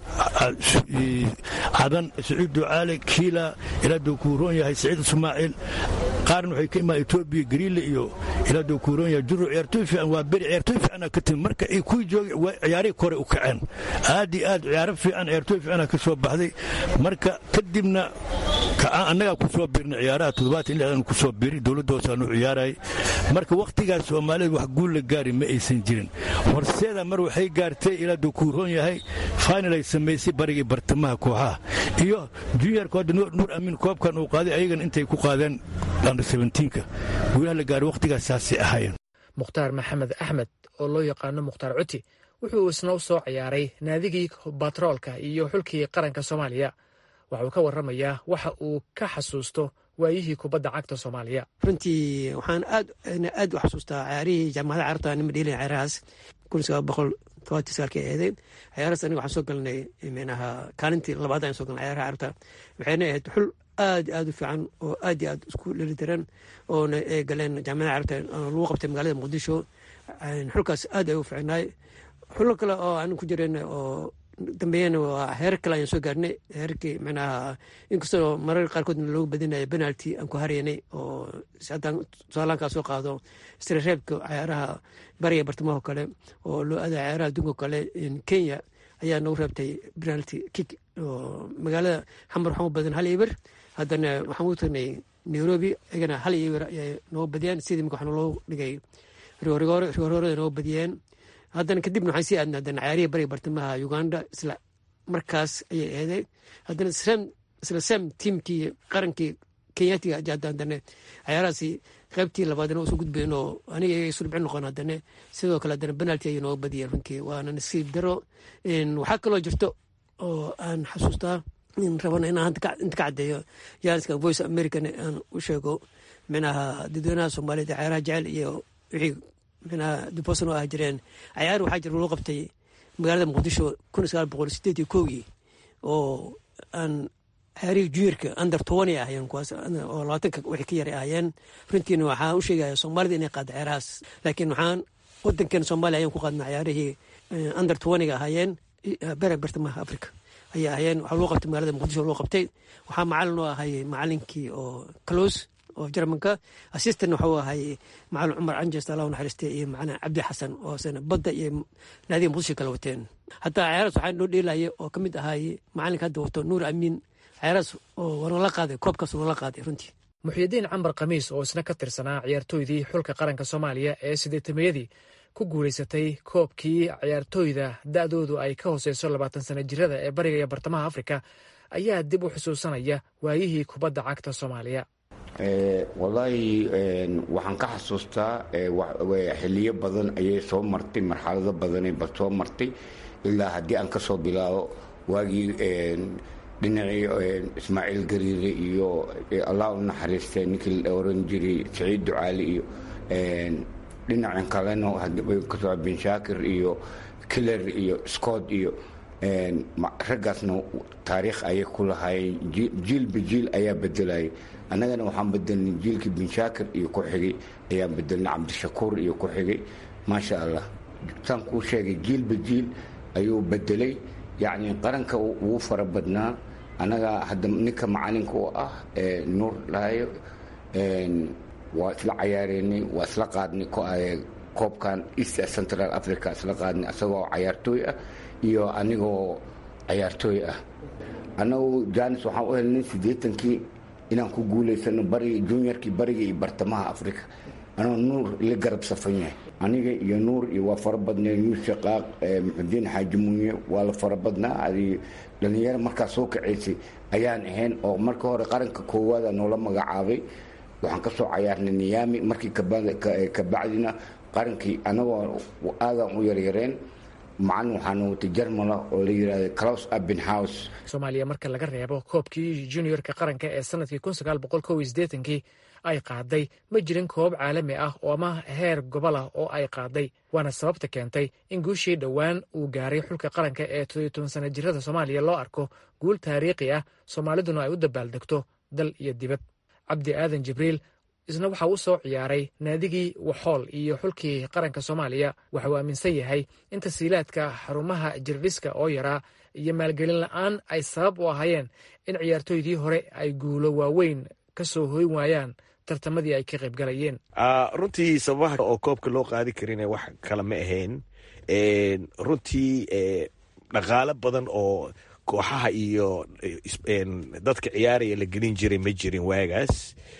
cadan saciid ducaale kiila ilaa duu kuuroon yahay saciid ismaaciil qaarna waxay ka imaadeen etoobiya gariile iyo ilaa duu kuuroon yahay juro ciyaartooy fiican waa beri ciyaartooy fiicana ka timid marka ay kuwii joogay ciyaarihii kore u kaceen aad iyo aad ciyaaro fiican ciyaartooy fiicana ka soo baxday marka kadibna annagaa ku soo birnay ciyaaraha toddobaatan lixdan ku soo biri dowladda hoosaanu ciyaarayay marka wakhtigaas soomaalida wax guul la gaari ma aysan jirin horseeda mar waxay gaartay ilaa duu kuuroon yahay final ay samaysay barigii bartamaha kooxaha iyo juniorka hadda nuur amiin koobkan uu qaaday ayagana intay ku qaadeen under seventiinka guulaha la gaaray wakhtigaas saasay ahaayeen mukhtaar maxamed axmed oo loo yaqaano mukhtaar cuti wuxuu isna u soo ciyaaray naadigii batroolka iyo xulkii qaranka soomaaliya waxauu ka warramayaa waxa uu ka xasuusto waayihii kubadda cagta soomaaliya runtii waxaan aad aad u xasuustaa ciyaarihii jaamacada carabta nima dheelin ciyaarahaas kun sagaal boqol todobatii sagaalkii eeday ciyaarahaas aniga waxaan soo galnay micnaha kaalintii labaad ayaan soo galnay ciyaaraha carabta waxayna ahayd xul aad iyo aad u fiican oo aad iyo aad isku dhelitiran oona ay galeen jaamacada carabta lagu qabtay magaalada muqdisho xulkaas aad ay u fiicnaay xulo kale oo aan ku jireen oo dambeeyana waa heerar kale ayaan soo gaarnay heerarkii micnaha inkastoo marar qaarkoodna loogu badinaya penalty aan ku haraynay oo haddaan tusaalaankaa soo qaado istirareebka ciyaaraha bariga bartamaho kale oo loo aada ciyaaraha adduunka kale kenya ayaa noogu reebtay penalty kick oo magaalada xamar waxaan u badan hal iber haddana waxaan u tagnay nairobi iyagana hal iber ayay noogu badiyeen sidii imika waxaa loo dhigay rigoorigoore rigoorada noogu badiyeen haddana kadibna waxaan sii aadna haddana cayaarihii bariga bartamaha uganda isla markaas ayay eeday haddana isla sam tiimkii qarankii kenyatiga haddana cayaarahaasi qaybtii labaadna usoo gudbayn oo aniga iyaga isu dhibcin noqon haddana sidoo kale haddana penalty ayay nooga badiyeen runtii waana nasiib daro waxaa kaloo jirto oo aan xasuustaa rabana inaan inta ka caddeeyo jaaniska voice american aan u sheego micnaha dadweynaha soomaaliyed cayaaraha jecel iyo wixii micnaha dubosan oo ah jireen cayaar waxaa jira loo qabtay magaalada muqdisho kun sagaal boqol sideed iyo kowgii oo aan cayaarihii juniorka under tobani ahayeen kuwaas oo labaatanka wixii ka yaray ahayeen runtiina waxaan u sheegaya soomaalida inay qaada cayaarahaas laakiin waxaan wadankeena soomaaliya ayaan ku qaadna cayaarihii under tobaniga ahaayeen bere bartamaha africa ayay ahayeen waxaa loo qabtay magaalada muqdisho loo qabtay waxaa macalin oo ahay macalinkii oo close oo jarmanka assistant waxuu ahay macalin cumar canjes allah naxariistay iyo macalin cabdi xasan oo sana badda iyo naadiga muqdisho kala wateen hataa cayaaraas waxaa noo dheelaya oo ka mid ahay macalinka hadda wato nuur amiin cayaaraas oo wanala qaaday koobkaas wanala qaaday runtii muxyidiin cambar khamiis oo isna ka tirsanaa ciyaartooydii xulka qaranka soomaaliya ee sideetamayadii ku guulaysatay koobkii ciyaartooyda da'doodu ay ka hooseyso labaatan sana jirada ee bariga iyo bartamaha afrika ayaa dib u xusuusanaya waayihii kubadda cagta soomaaliya wallaahi waxaan ka xasuustaa xiliyo badan ayay soo martay marxalado badanay ba soo martay ilaa haddii aan ka soo bilaabo waagii dhinacii ismaaciil gariire iyo allah u naxariistay ninkii la oran jiray saciid ducaali iyo dhinacan kalena kasoo bin shaakir iyo killer iyo scott iyo raggaasna taariikh ayay ku lahaayeen jiilba jiil ayaa bedelayay annagana waxaan bedelnay jiilkii bin shaakir iyo ku xigay ayaan bedelnay cabdishakuur iyo ku xigay maasha allah saan kuu sheegay jiilba jiil ayuu bedelay yacni qaranka ugu fara badnaa annaga hadda ninka macalinka u ah nuur dhahayo waa isla cayaareynay waa isla qaadnay koobkan east central africa isla qaadnay asagoo cayaartooy ah iyo anigoo cayaartooy ah annagu janis waxaan u helnay siddeetankii inaan ku guulaysano bariga juniorkii bariga iyo bartamaha africa anoo nuur la garab safan yahay aniga iyo nuur iyo waa fara badnay yuusuf qaaq muxudiin xaaji munye waa la fara badnaa adi dhallinyaro markaa soo kacaysay ayaan ahayn oo marka hore qaranka koowaada noola magacaabay waxaan ka soo cayaarnay niyaami markii kabacdina qarankii anagoo aadaan u yaryareen macalin waxaana watay jarmala oo la yidhahda claus abenhouse soomaaliya marka laga reebo koobkii juniorka qaranka ee sanadkii kii ay qaaday ma jirin koob caalami ah oo ama heer gobol ah oo ay qaaday waana sababta keentay in guushii dhowaan uu gaaray xulka qaranka ee todoiy sana jirada soomaaliya loo arko guul taariikhi ah soomaaliduna ay u dabaaldegto dal iyo dibad cabdi aadan jibriil isna waxa uu soo ciyaaray naadigii waxool iyo xulkii qaranka soomaaliya waxa uu aaminsan yahay in tasiilaadka xarumaha jirdhiska oo yaraa iyo maalgelin la'aan ay sabab u ahaayeen in ciyaartooydii hore ay guulo waaweyn ka soo hoyn waayaan tartamadii ay ka qaybgalayeen runtii sababaha oo koobka loo qaadi karin wax kale ma ahayn runtii dhaqaalo badan oo kooxaha iyo dadka ciyaaraya la gelin jiray ma jirin waagaas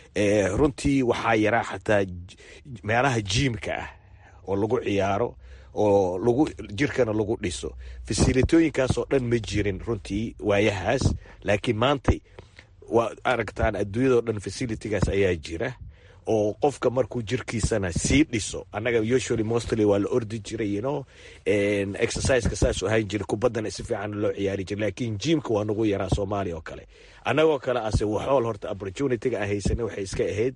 runtii waxaa yaraa xataa meelaha jiimka ah oo lagu ciyaaro oo lagu jirkana lagu dhiso fasilitooyinkaasoo dhan ma jirin runtii waayahaas laakiin maanta waa aragtaan adduunyadao dhan facilitigaas ayaa jira oo qofka markuu jirkiisana sii dhiso annaga usually mostly waa la ordi jiray you know exerciseka saas ahaan jira kubaddana si fiican loo ciyaari jira laakiin jiimka waa nagu yaraa soomaaliya oo kale annagoo kale ase waxool horta opportunityga aan haysanay waxay iska ahayd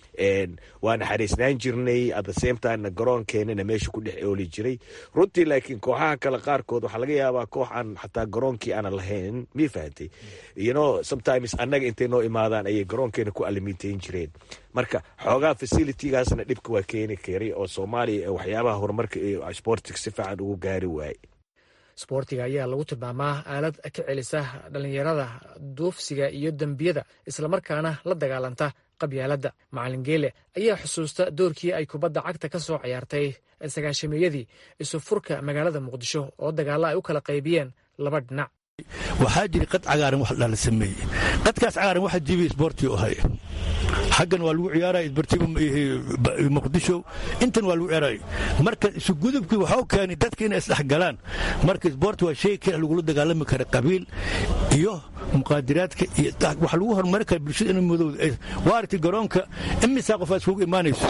waa naxariisnaan jirnay at the same timena garoonkeenana meesha ku dhex ooli jiray runtii laakiin kooxaha kale qaarkood waxaa laga yaabaa koox aan xataa garoonkii aanan lahayn mii fahamtay you know sometimes annaga intay noo imaadaan ayay garoonkeena ku alimiteyn jireen marka xoogaa facilitygaasna dhibka waa keeni karay oo soomaaliya waxyaabaha horumarka iyo sportiga si fiican ugu gaari waaye sboortiga ayaa lagu tilmaamaa aalad ka celisa dhallinyarada duufsiga iyo dembiyada islamarkaana la dagaalanta qabyaaladda macalin geele ayaa xusuusta doorkii ay kubadda cagta ka soo ciyaartay sagaashameeyadii isu furka magaalada muqdisho oo dagaalla ay u kala qaybiyeen laba dhinac waxaa jiri qad cagaaran wax dhala sameeye qadkaas cagaaran waxa jibi isboortii u hay xaggan waa lagu ciyaaraya isbartiba muqdisho intan waa lagu ciyaaraya marka isugudubkii waxau keenay dadka inay isdhexgalaan marka isboorti waa shay kale lagula dagaalami kara qabiil iyo muqaadiraadka iyo waxa lagu horumari kara bulshada inay madowda waa aragtay garoonka imisaa qof aad iskugu imaanayso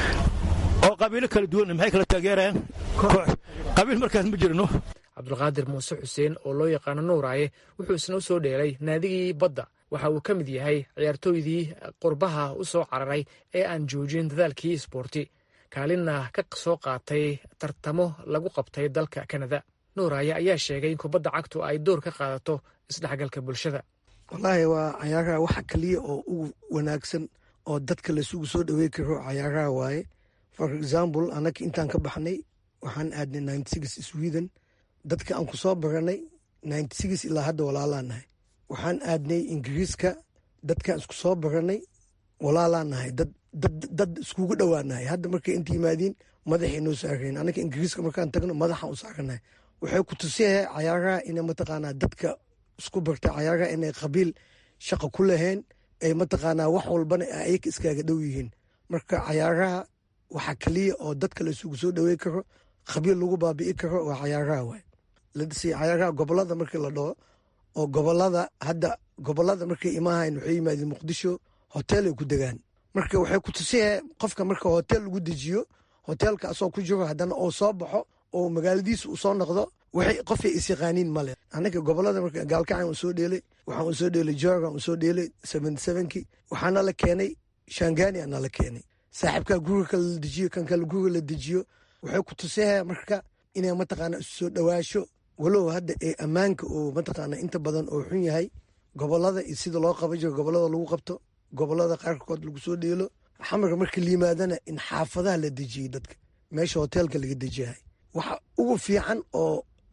oo qabiilo kala duwan maxay kala taageerayaan qabiil markaas ma jirno cabdulqaadir muuse xuseen oo loo yaqaano nuuraaye wuxuu isna u soo dheelay naadigii badda waxa uu ka mid yahay ciyaartooydii qurbaha u soo cararay ee aan joojin dadaalkii isboorti kaalinna ka soo qaatay tartamo lagu qabtay dalka kanada nuuraaye ayaa sheegay in kubadda cagtu ay door ka qaadato isdhexgalka bulshada wallaahi waa cayaaraha waxa kaliya oo ugu wanaagsan oo dadka laisugu soo dhawey karo cayaaraha waaye for example annaga intaan ka baxnay waxaan aadnay ninety six sweden dadka aan ku soo baranay ninety six ilaa hadda walaalaa nahay waxaan aadnay ingiriiska dadkaan isku soo baranay walaalaa nahay dad iskugu dhowaanahay hadda markay inta yimaadiin madaxay noo saarayn annaga ingiriiska markaan tagno madaxaan u saaranahay waxay ku tusiyahay cayaaraha inay mataqaanaa dadka isku bartay cayaaraha inay qabiil shaqa ku lahayn ay mataqaanaa wax walbana ayaga iskaaga dhow yihiin marka cayaaraha waxaa kaliya oo dadka la isugu soo dhawey karo qabiil lagu baabi'i karo waa cayaaraha waay cayaaraha gobolada markii la dhaho oo gobolada hadda gobolada markay imaahayn waxay yimaadeen muqdisho hotel ay ku degaan marka waxay ku tusiyahay qofka marka hotel lagu dejiyo hotelka asoo ku jiro haddana oo soo baxo oo magaaladiisa uu soo noqdo waxay qofay isyaqaaniin male annaga gobolada marka gaalkacan uu soo dheelay waxaan uu soo dheelay jorgan uu soo dheelay seventy sevenki waxaana la keenay shangani ana la keenay saaxiibkaa guriga kale la dejiyo kan kale guriga la dejiyo waxay ku tusiyahay marka inay mataqaana isu soo dhowaasho walow hadda ee ammaanka oo mataqaana inta badan oo xun yahay gobolada iyo sida loo qaban jiro gobolada lagu qabto gobolada qaarkood lagu soo dheelo xamarka marka la yimaadana in xaafadaha la dejiyey dadka meesha hoteelka laga dejiyahay waxa ugu fiican oo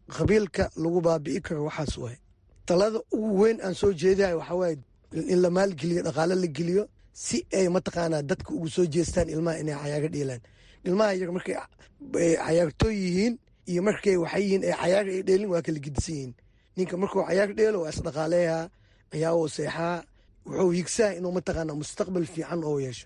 qabiilka lagu baabi'i karo waxaas waay talada ugu weyn aan soo jeedahay waxaa waaye in la maalgeliyo dhaqaale la geliyo si ay mataqaanaa dadka ugu soo jeestaan ilmaha inay cayaaga dheelaan ilmaha iyaga markay cayaartooy yihiin iyo markay waxay yihiin ay cayaaga ay dheelin waa kala gedisan yihiin ninka markuu cayaar dheelo waa isdhaqaaleeyaa ciyaawo seexaa wuxuu higsaa inuu mataqaanaa mustaqbal fiican oo yeesho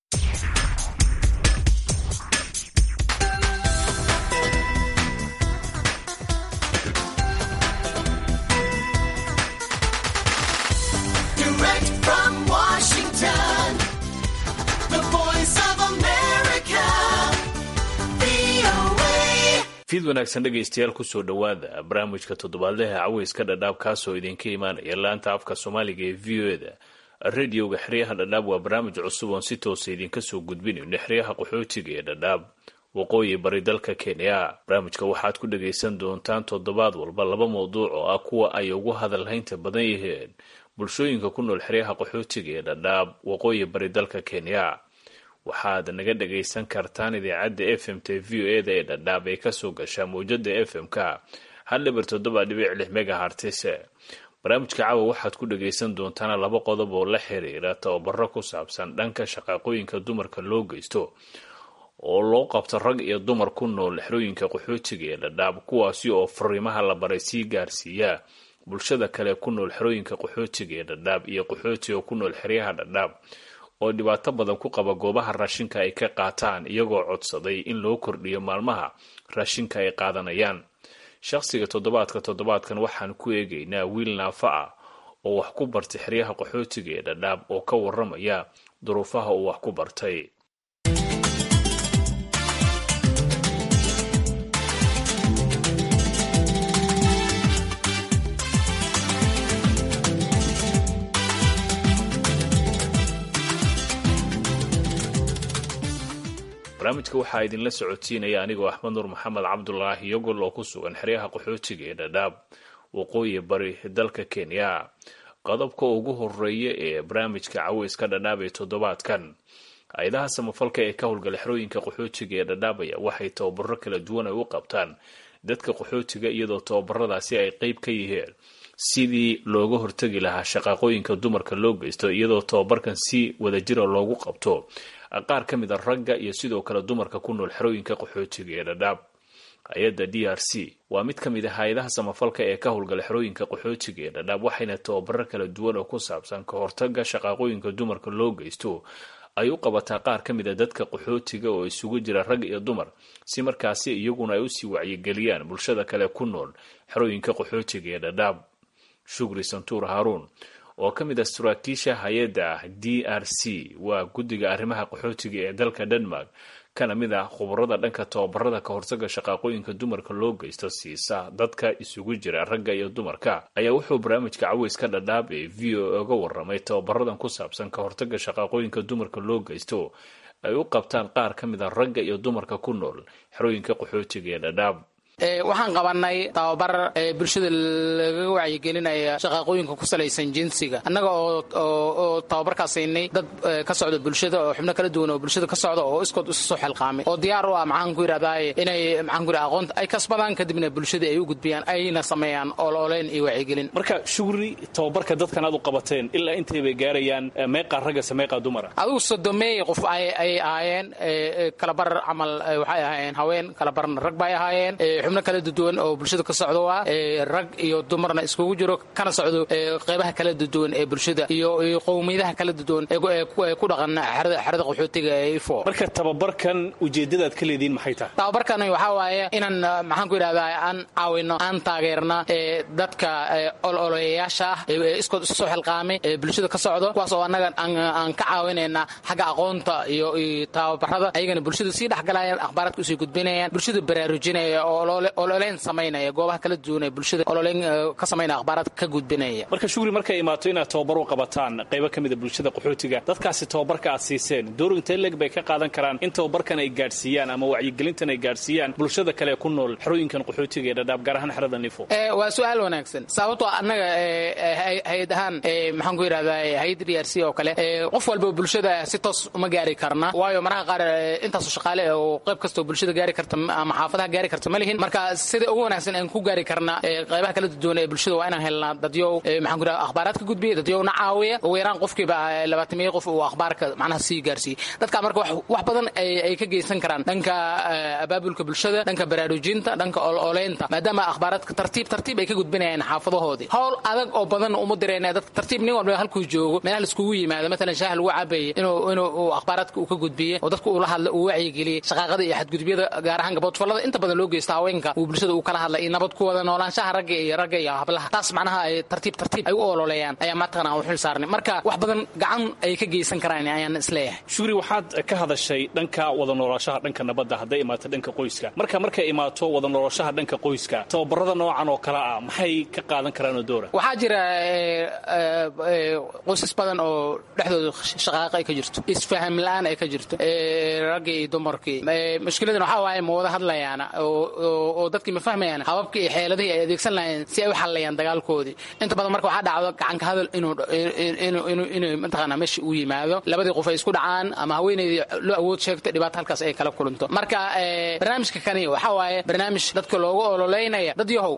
Direct from Washington, the voice of America, VOA. fiid wanaagsan dhegaystayaal kusoo dhowaada barnaamijka toddobaadlaha caweyska dhadhaab kaasoo idinka imaanaya laanta afka soomaaliga ee v o eda radioga xeryaha dhadhaab waa barnaamij cusub oon si toosa idinka soo gudbinayno xeryaha qaxootiga ee dhadhaab waqooyi bari dalka kenya barnaamijka waxaad ku dhagaysan doontaan toddobaad walba laba mawduuc oo ah kuwa ay ugu hadalhaynta badan yihiin bulshooyinka ku nool xeryaha qaxootiga ee dhadhaab waqooyi bari dalka kenya waxaad naga dhagaysan kartaan idaacadda f m t v o eda ee dhadhaab ee kasoo gashaa mawjada f m-ka hal dhibar toddoba dhibic lix megahartise barnaamijka caawa waxaad ku dhagaysan doontaan laba qodob oo la xiriira tababaro ku saabsan dhanka shaqaaqooyinka dumarka loo geysto oo loo qabto rag iyo dumar ku nool xerooyinka qaxootiga ee dhadhaab kuwaasi oo fariimaha la baray sii gaarsiiya bulshada kale ku nool xerooyinka qaxootiga ee dhadhaab iyo qaxootiga ku nool xeryaha dhadhaab oo dhibaato badan ku qaba goobaha raashinka ay ka qaataan iyagoo codsaday in loo kordhiyo maalmaha raashinka ay qaadanayaan shaqsiga toddobaadka toddobaadkan waxaan ku eegaynaa wiil naafa ah oo wax ku bartay xeryaha qaxootiga ee dhadhaab oo ka waramaya duruufaha uu wax ku bartay barnaamijka waxaa idinla socodsiinaya anigoo axmed nuur maxamed cabdulaahi yogol oo ku sugan xeryaha qaxootiga ee dhadhaab waqooyi bari dalka kenya qodobka ugu horeeya ee barnaamijka caweyska dhadhaab ee toddobaadkan hay-adaha samafalka ee ka howlgala xerooyinka qaxootiga ee dhadhaabaya waxay tababaro kala duwan ay u qabtaan dadka qaxootiga iyadoo tababaradaasi ay qeyb ka yihiin sidii looga hortegi lahaa shaqaaqooyinka dumarka loo geysto iyadoo tababarkan si wadajira loogu qabto qaar ka mid a ragga iyo sidoo kale dumarka ku nool xerooyinka qaxootiga ee dhadhaab hay-adda d r c waa mid ka mid a hay-adaha samafalka ee ka howlgala xerooyinka qaxootiga ee dhadhaab waxayna tababaro kala duwan oo ku saabsan ka hortaga shaqaaqooyinka dumarka loo geysto ay u qabataa qaar ka mid a dadka qaxootiga oo isugu jira rag iyo dumar si markaasi iyaguna ay usii wacyigeliyaan bulshada kale ku nool xerooyinka qaxootiga ee dhadhaab shugri santuur haruun oo ka mid ah saraakiisha hay-adda d r c waa guddiga arrimaha qaxootiga ee dalka denmark kana mid ah khubarada dhanka tababarada ka hortaga shaqaaqooyinka dumarka loo geysto siisa dadka isugu jira ragga iyo dumarka ayaa wuxuu barnaamijka caweyska dhadhaab ee v o oga waramay tababaradan ku saabsan ka hortaga shaqaaqooyinka dumarka loo geysto ay u qabtaan qaar ka mid a ragga iyo dumarka ku nool xerooyinka qaxootiga ee dhadhaab waxaan qabanay tababar bulshada lagaga wacyigelinaya shaqaaqooyinka ku salaysan jinsiga annaga oo tababarkaas siinay dad ka socda bulshada oo xubno kala duwan oo bulshada ka socda oo iskood isu soo xilqaamay oo diyaar u ah maxaan ku yidhahdaa inay maxaan ku yidhahda aqoonta ay kasbadaan kadibna bulshada ay u gudbiyaan ayna sameeyaan ololeyn iyo wacyigelin marka shugri tababarka dadkan aad u qabateen ilaa intay bay gaarayaan meeqaa raggase meeqaa dumara adigu sodomeey qof ay ahaayeen kalabar camal waxay ahaayeen haween kalabarna rag bay ahaayeen xubno kala duwan oo bulshada ka socdo waa rag iyo dumarna iskugu jiro kana socdo qeybaha kala duwan ee bulshada iyo qowmiyadaha kala duwan ee ku dhaqan xerada qaxootiga ee ifo marka tababarkan ujeedadaad ka leediin maxay tahay tababarkan waxaa waaye inaan maxaan ku yidhahdaa aan caawino aan taageerna dadka ololeyaasha ah ee iskood isu soo xilqaamay ee bulshada ka socdo kuwaas oo annaga aan ka caawinayna xagga aqoonta iyo tababarada ayagana bulshada sii dhexgalayaan akhbaaraadka usii gudbinayaan bulshada baraarujinaya oo ololeyn samaynaya goobaha kala duwan ee bulshada ololeyn ka samaynaya akhbaaraadka ka gudbinaya marka shugri markay imaato inaad tababar u qabataan qaybo ka mid a bulshada qaxootiga dadkaasi tababarka aad siiseen door intee leg bay ka qaadan karaan in tababarkan ay gaadhsiiyaan ama wacyigelintan ay gaadhsiiyaan bulshada kale ku nool xerooyinkan qaxootiga ee dhadhaab gaar ahaan xerada nifo waa su-aal wanaagsan sababtoo annaga hay-ad ahaan maxaan ku yidhahdaa hay-adda d r c oo kale qof walba bulshada si toos uma gaari karna waayo mararka qaar intaasoo shaqaale oo qayb kastoo bulshada gaari karta ama xaafadaha gaari karta ma lihin marka sida ugu wanaagsan aan ku gaari karna qaybaha kala duwan ee bulshada waa inaan helnaa dadyow maxaan ku dhaha akhbaaraadka gudbiya dadyowna caawiya ugu yaraan qofkiiba labaatamiya qof uu akhbaarka macnaha sii gaarsiiye dadka marka wax badan ay ka geysan karaan dhanka abaabulka bulshada dhanka baraarujinta dhanka ololeynta maadaama akhbaaraadka tartiib tartiib ay ka gudbinayaan xaafadahoodii howl adag oo badan uma dirayna dadka tartiib nin walba halkuu joogo meelaha laiskugu yimaado matalan shaah lagu cabeeye inuu inuu akhbaaraadka uu ka gudbiye oo dadka uu la hadla uu wacyigeliye shaqaaqada iyo xadgudubyada gaar ahaan gaboodfallada inta badan loo geysta haweenka uu bulshada uu kala hadla iyo nabad ku wada noolaanshaha ragga iyo ragga iyo hablaha taas macnaha ay tartiib tartiib ay u ololeeyaan ayaa mataqana aan u xil saarnay marka wax badan gacan ay ka geysan karaan ayaan isleeyahay shugri waxaad ka hadashay dhanka wada noolaashaha dhanka nabadda hadday imaato dhanka qoyska marka markay imaato wada noolaashaha dhanka qoyska tababarada noocan oo kale ah maxay ka qaadan karaan doora waxaa jira qoysas badan oo dhexdooda shaqaaqa ay ka jirto isfaham la-aan ay ka jirto raggii iyo dumarkii mushkiladan waxaa waaye ma wada hadlayaana oo dadkii ma fahmayaan hababkii iyo xeeladihii ay adeegsan lahayeen si ay u xallayaan dagaalkoodii inta badan marka waxaa dhacdo gacanka hadal inuu mataqaana meesha uu yimaado labadii qof ay isku dhacaan ama haweeneydii loo awood sheegto dhibaato halkaas ay kala kulanto marka barnaamijka kani waxaa waaye barnaamij dadka loogu ololeynaya dad yahow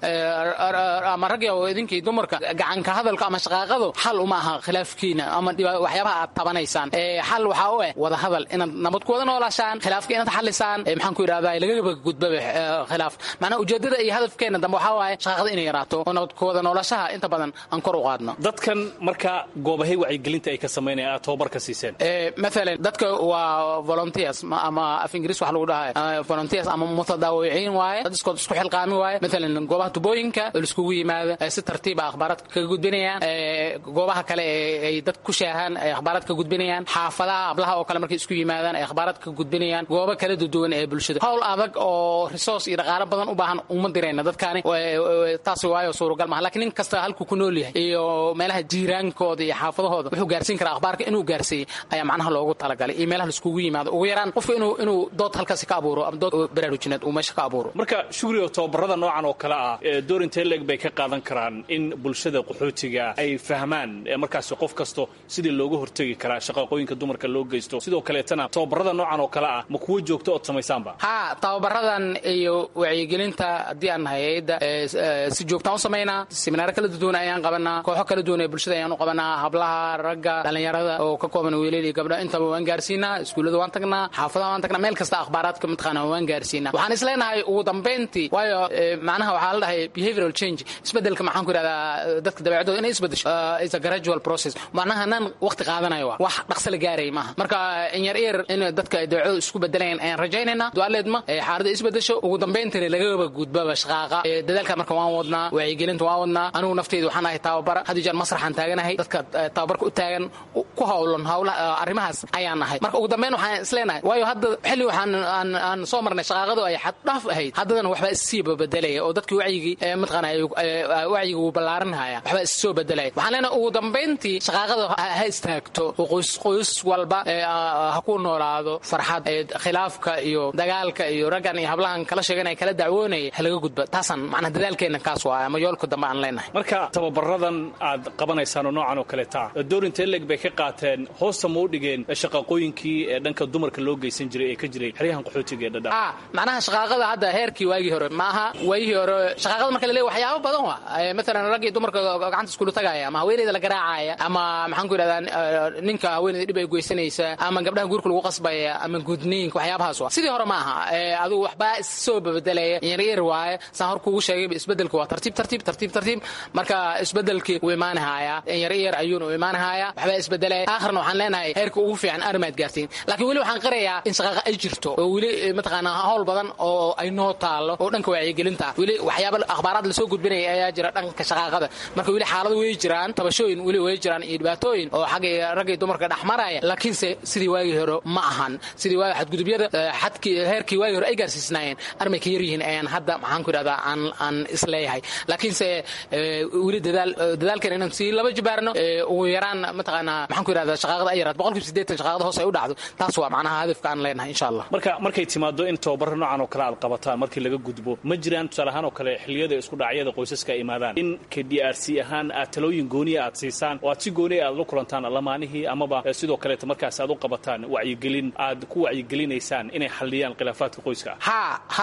ama rag yahow idinkii dumarka gacanka hadalka ama shaqaaqadu xal uma aha khilaafkiina ama waxyaabaha aad tabanaysaan xal waxaa u eh wada hadal inaad nabad ku wada noolaashaan khilaafka inaad xalisaan maxaan ku yidhahdaa lagagaba gudbaba khilaaf macnaha ujeedada iyo hadafkeena dambe waxaa waaye shaqaaqada inay yaraato oo nabad ku wada noolashaha inta badan aan kor u qaadno dadkan marka goobahay wacyigelinta ay ka samaynayaan aad tababar ka siiseen maalan dadka waa volunteers ama af ingiriis waxa lagu dhahay volunteers ama mutadaawiciin waaye dad iskood isku xilqaami waaye maalan goobaha tubooyinka oo laiskugu yimaado si tartiiba akhbaaraadka kaga gudbinayaan goobaha kale ay dad ku shaahaan ay akhbaaraad ka gudbinayaan xaafadaha hablaha oo kale markay isku yimaadaan ay akhbaaraad ka gudbinayaan goobo kala duwan ee bulshada howl adag oo resource iyo dhaqaalo badan u baahan uma dirayna dadkaani taasi waayo suuragal maaha lakiin nin kasta halkuu ku nool yahay iyo meelaha jiiraankooda iyo xaafadahooda wuxuu gaarsiin karaa akhbaarka inuu gaarsiiyey ayaa macnaha loogu talagalay iyo meelaha laiskugu yimaado ugu yaraan qofka inuu inuu dood halkaasi ka abuuro ama dood baraarujineed uu meesha ka abuuro marka shugrigo tababarada noocan oo kale ah door intee leeg bay ka qaadan karaan in bulshada qaxootiga ay fahmaan markaasi qof kasto sidii looga hortegi karaa shaqaaqooyinka dumarka loo geysto sidoo kaleetana tababarada noocan oo kale ah ma kuwo joogto ood samaysaanba ha tababaradan iyo wacyigelinta haddii aan nahay hay-adda si joogtaan u samaynaa seminaaro kala duwan ayaan qabanaa kooxo kala duwan ee bulshada ayaan u qabanaa hablaha ragga dhallinyarada oo ka kooban wiilal iyo gabdho intaba waan gaarsiinaa iskuullada waan tagnaa xaafadaha waan tagnaa meel kasta akhbaaraadka mataqaana waan gaarsiinaa waxaan is leenahay ugu dambayntii waayo macnaha waxaa la dhahay behavioral change isbedelka maxaan ku yidhahdaa dadka dabeecadooda inay isbedesho is a gradual process macnaha nan waqti qaadanayo waa wax dhaqso la gaaraya maaha marka in yar yar in dadka ay dabeecadooda isku bedelayaan ayaan rajaynaynaa duaaleedma xaaladda isbedesho ugu dambayntina lagaba gudbaba shaqaaqa dadaalka marka waan wadnaa wacyigelinta waan wadnaa anigu nafteyda waxaan ahay tababara had jeer masraxaan taaganahay dadka tababarka u taagan ku howlan howlaha arrimahaas ayaan nahay marka ugu dambayn waxaan isleenahay waayo hadda xilli waxaan aan soo marnay shaqaaqadu ay xaddhaaf ahayd haddadana waxbaa issii bedelaya oo dadkii wacyigii mataqaana wacyiga uu ballaarinhaya waxbaa issoo bedelaya waxaan leenahay ugu dambayntii shaqaaqada ha istaagto oo qoys qoys walba ha ku noolaado farxad khilaafka iyo dagaalka iyo raggan iyo hablahan kala sheeganaya kala dacwoonaya ha laga gudba taasaan macnaha dadaalkeenna kaas waa ama yoolka dambe aan leenahay marka tababaradan aad qabanaysaan oo noocan oo kale taa door intee leeg bay ka qaateen hoosta ma u dhigeen shaqaaqooyinkii ee dhanka dumarka loo geysan jiray ee ka jiray xeryahan qaxootiga ee dhadha macnaha shaqaaqada hadda heerkii waagii hore ma aha waagii hore shaqaaqada marka la leeyahay waxyaabo badan waa maalan rag iyo dumarka gacanta iskula tagaaya ama haweeneyda la garaacaya ama maxaan ku yidhahdaa ninka haweeneyda dhib ay geysanaysa ama gabdhaha guurka lagu qasbaya ama gudniinka waxyaabahaas waa sidii hore ma aha adigu waxbaa issoo bedelaya yaryar waaye saan hor kugu sheegayba isbedelka waa tartiib tartiib tartiib tartiib marka isbedelkii wuu imaanahaya yaryar ayuuna u imaanahaya waxbaa isbedelaya aakhirna waxaan leenahay heerka ugu fiican arrimaad gaartiin laakiin weli waxaan qirayaa in shaqaaqa ay jirto oo weli mataqaanaa howl badan oo ay noo taalo oo dhanka wacyigelinta ah weli waxyaaba akhbaaraad lasoo gudbinaya ayaa jira dhanka shaqaaqada marka weli xaalado way jiraan tabashooyin weli way jiraan iyo dhibaatooyin oo xagga raggii dumarka dhex maraya laakiinse sidii waagii hore ma ahan sidii waagi xadgudubyada xadkii heerkii waagii hore ay gaarsiisnaayeen armay ka yar yihiin ayaan hadda maxaan ku yidhahdaa aan aan isleeyahay laakiinse weli dadaal dadaalkan inaan sii laba jibaarno ugu yaraan mataqaanaa maxaan ku yidhahdaa shaqaaqada ay yaraad boqolkiiba siddeetan shaqaaqada hoos ay u dhacdo taas waa macnaha hadafka aan leenahay insha allah marka markay timaado in tababaro noocan oo kale aad qabataan markii laga gudbo ma jiraan tusaale ahaan oo kale xilliyada isku dhacyada qoysaska ay imaadaan in ka d r c ahaan aad talooyin gooniya aad siisaan oo aad si gooniya aad la kulantaan lamaanihii amaba sidoo kaleeta markaas aad u qabataan wacyigelin aad ku wacyigelinaysaan inay xalliyaan khilaafaadka qoyska ha ha qayb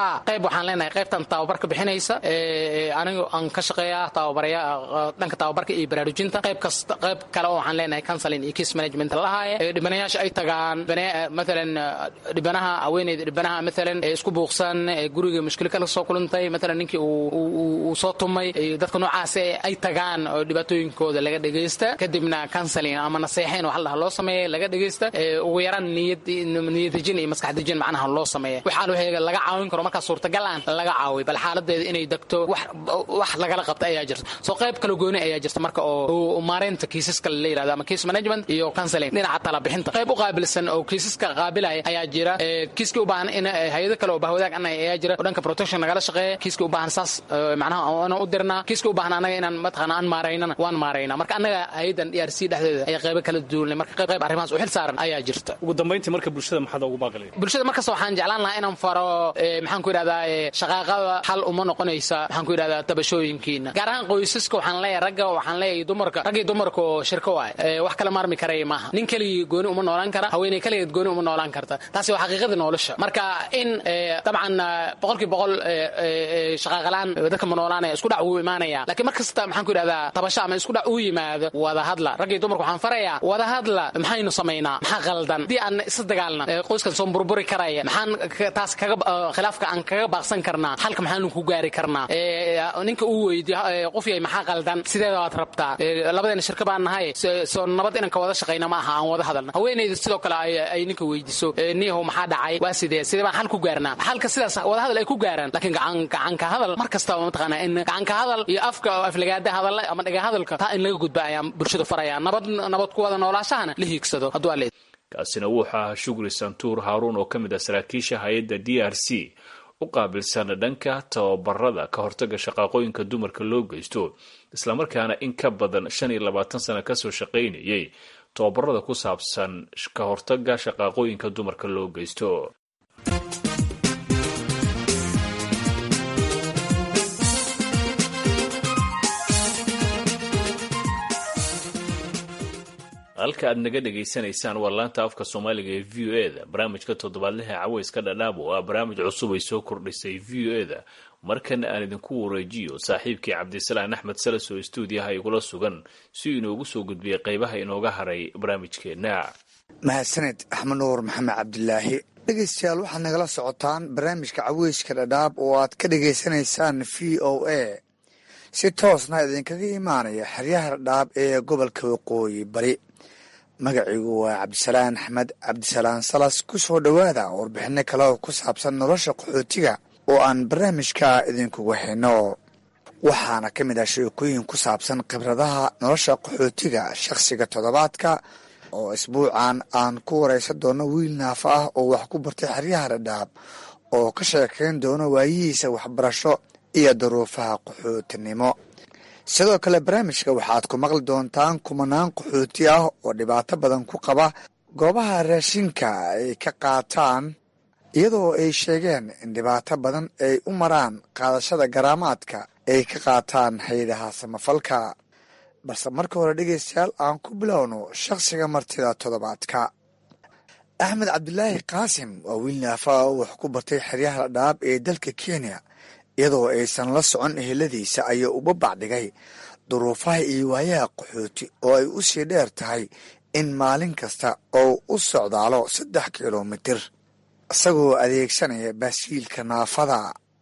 waxaan leenahay qaybtan tababarka bixinaysa anigu aan ka shaqeeya tababaraya dhanka tababarka iyo baraarujinta qayb kasta qayb kale oo waxaan leenahay counseling iyo case management lahaaye dhibanayaasha ay tagaan maalan dhibanaha haweeneyda dhibanaha maalan isku buuqsan guriga mushkilo kala soo kulantay maalan ninkii uu soo tumay dadka noocaas ay tagaan oo dhibaatooyinkooda laga dhegaysta kadibna counseling ama naseexeyn waxa la loo sameeya laga dhegaysta ugu yaraan niyad niyadejin iyo maskax dejin macnaha loo sameeya waxaa loo laga caawin karo markaa suurtagal aan laga caawiy bal xaaladeeda inay degto wax wax lagala qabta ayaa jirta soo qayb kala gooni ayaa jirta marka oo maareynta kiisaska la yirahdo ama case management iyo counseling dhinaca tala bixinta qayb u qaabilsan oo kiisaska qaabilaya ayaa jira kiiskii u baahan in hay-ado kale oo bahwadaag annaga ayaa jira oo dhanka protection nagala shaqeeya kiiskii u baahan saas macnaha inaan u dirnaa kiiskii u baahan annaga inaan mataqaana aan maaraynana waan maaraynaa marka annaga hay-adan d r c dhexdeeda ayaa qaybo kala duulnay marka qayb qayb arrimahaas u xil saaran ayaa jirta ugu dambayntii marka bulshada maxaad ugu baaqilay bulshada markasta waxaan jeclaan lahaa inaan faro maxaan ku yidhahdaa shaqaaqada xal uma noqonaysa maxaan ku yidhahdaa tabashooyinkiina gaar ahaan qoysaska waxaan leeyahay ragga waxaan leeyahay dumarka rag iyo dumarka oo shirko waay wax kala maarmi karaya maaha nin keligii gooni uma noolaan kara haweeney keligeed gooni uma noolaan karta taasi waa xaqiiqada nolosha marka in dabcan boqolkii boqol shaqaaqalaan dadka ma noolaanaya isku dhac wuu imaanaya laakiin mar kasta maxaan ku yidhahdaa tabasho ama isku dhac uu yimaado wada hadla rag iyo dumarka waxaan farayaa wada hadla maxaynu samaynaa maxaa qaldan haddii aan isla dagaalna qoyskan soo burburi karaya maxaan taas kaga khilaafka aan kaga baaqsan karnaa xalka maxaanu ku gaari karnaa ninka uu weydiyo qof yahay maxaa qaldan sideeda waad rabtaa labadeena shirka baan nahay soo nabad inaan ka wada shaqayna ma aha aan wada hadalna haweeneyda sidoo kale ay ninka weydiiso niyahow maxaa dhacay waa sidee sidee baan xal ku gaarnaa xalka sidaas wada hadal ay ku gaaraan laakiin gacan gacanka hadal mar kastaba mataqaanaa in gacanka hadal iyo afka aflagaada hadalla ama dhaga hadalka taa in laga gudba ayaan bulshada farayaa nabad nabad ku wada noolaashahana la hiigsado hadduu aleed kaasina wuxuu ahaa shugri santuur haaruun oo ka mid ah saraakiisha hay-adda d r c u qaabilsan dhanka tababarada ka hortaga shaqaaqooyinka dumarka loo geysto islamarkaana in ka badan shan iyo labaatan sano kasoo shaqaynayay tababarada ku saabsan ka hortaga shaqaaqooyinka dumarka loo geysto halka aad naga dhegaysanaysaan waa laanta afka soomaaliga ee v o e da barnaamijka toddobaadlaha caweyska dhadhaab oo ah barnaamij cusub ay soo kordhisay v o e da markana aan idinku wareejiyo saaxiibkii cabdisalaan axmed salas oo stuudiyaha igula sugan si uu inoogu soo gudbiyay qaybaha inooga haray barnaamijkeenna mahadsaned axmed nuur maxamed cabdilaahi dhegeystayaal waxaad nagala socotaan barnaamijka caweyska dhadhaab oo aad ka dhegaysanaysaan v o a si toosna idinkaga imaanaya xeryaha dhadhaab ee gobolka waqooyi bari magaciigu waa cabdisalaan axmed cabdisalaan salas ku soo dhowaada warbixino kale oo ku saabsan nolosha qaxootiga oo aan barnaamijka idinkugu hayno waxaana ka mid ah sheekooyin ku saabsan khibradaha nolosha qaxootiga shakhsiga toddobaadka oo isbuucan aan ku waraysan doono wiil naafa ah oo wax ku bartay xeryaha dhadhaab oo ka sheekayn doono waayihiisa waxbarasho iyo duruufaha qaxootinimo sidoo kale barnaamijka waxaad ku maqli doontaan kumanaan qaxooti ah oo dhibaato badan ku qaba goobaha raashinka ay ka qaataan iyadoo ay sheegeen in dhibaato badan ay u maraan qaadashada garaamaadka ay ka qaataan hay-adaha samafalka balse marka hore dhegeystayaal aan ku bilowno shakhsiga martida toddobaadka axmed cabdilaahi qaasim waa wiil naafa oo wax ku bartay xeryaha dhadhaab ee dalka kenya iyadoo aysan la socon eheladiisa ayaa uba bacdhigay duruufaha iyo waayaha qaxooti oo ay u sii dheer tahay in maalin kasta oo u socdaalo saddex kilomitir isagoo adeegsanaya baasiilka naafada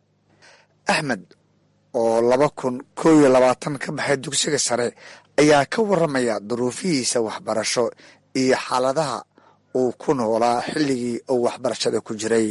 axmed oo laba kun koo iyo labaatan ka baxay dugsiga sare ayaa ka waramaya duruufihiisa waxbarasho iyo xaaladaha uu ku noolaa xilligii uu waxbarashada ku jiray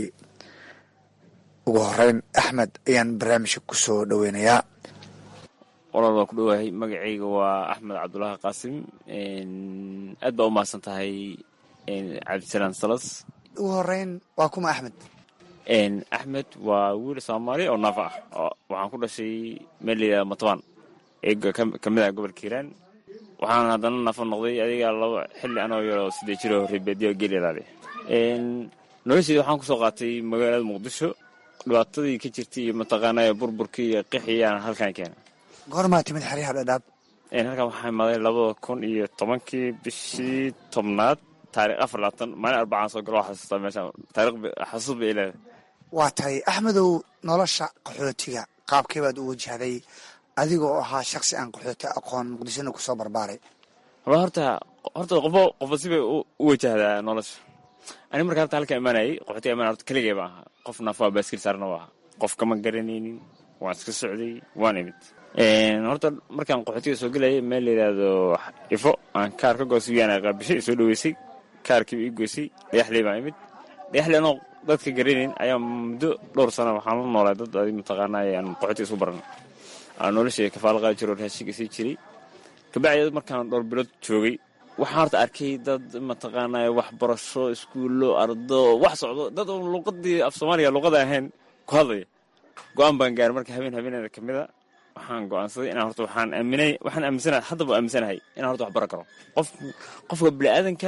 ugu horeyn axmed ayaan barnaamijka ku soo dhoweynayaa walaal waa ku dhowahay magacayga waa axmed cabdulaahi qaasim aad baa u mahadsan tahay cabdisalaan salas ugu horeyn waa kuma axmed axmed waa wiil soomaali oo naafa ah waxaan ku dhashay meel layidhahda matbaan ee ka mid ah gobolka hiiraan waxaan haddana naafa noqday adiga laba xilli anoo yaroo siddeed jiroo reebeedyo geel ilaale nolosheeda waxaan kusoo qaatay magaalada muqdisho dhibaatadii ka jirtay iyo mataqaanaa burburkii iyo qixii aan halkan keena goormaa timid xeryaha dhadhaab halkan waxaa imaaday labada kun iyo tobankii bishii tobnaad taarikh afar labaatan maalin arbacaan soo galo xasuustaa meesha taarikh xasuus bay leedahay waa tahay axmedow nolosha qaxootiga qaabkee baad u wajahday adiga oo ahaa shaksi aan qaxooti aqoon muqdishona kusoo barbaaray wala horta horta qofo qofo sibay u u wajahdaa nolosha ani marka horta halka imaanayay qaxootiga imaan horta keligay baan ahaa qof naafaa baaskil saarna waa ahaa qof kama garanaynin waan iska socday waan imid horta markaan qaxootiga soo gelayay meel la yidhaahdo ifo aan kaar ka goosiyaan qaabishay soo dhaweysay kaarkiiba ii goysay dhagaxley baan imid dhagaxley anoo dadka garanayn ayaa muddo dhowr sano waxaan la noolaa dad adi mataqaanaa aan qaxootiga isku baran aan noloshay kafaalo qaadi jiro raashinka sii jiray kabacdi markaan dhowr bilood joogay waxaan horta arkay dad mataqaanaa waxbarasho iskuullo ardo wax socdo dad oo luqadii af soomaaliga luqada ahayn ku hadlaya go-aan baan gaaray marka habeen habeeneeda ka mid a waxaan go-aansaday inaan horta waxaan aaminay waxaan aaminsanahay haddaba aaminsanahay inaan horta wax baran karo qof qofka bini'aadanka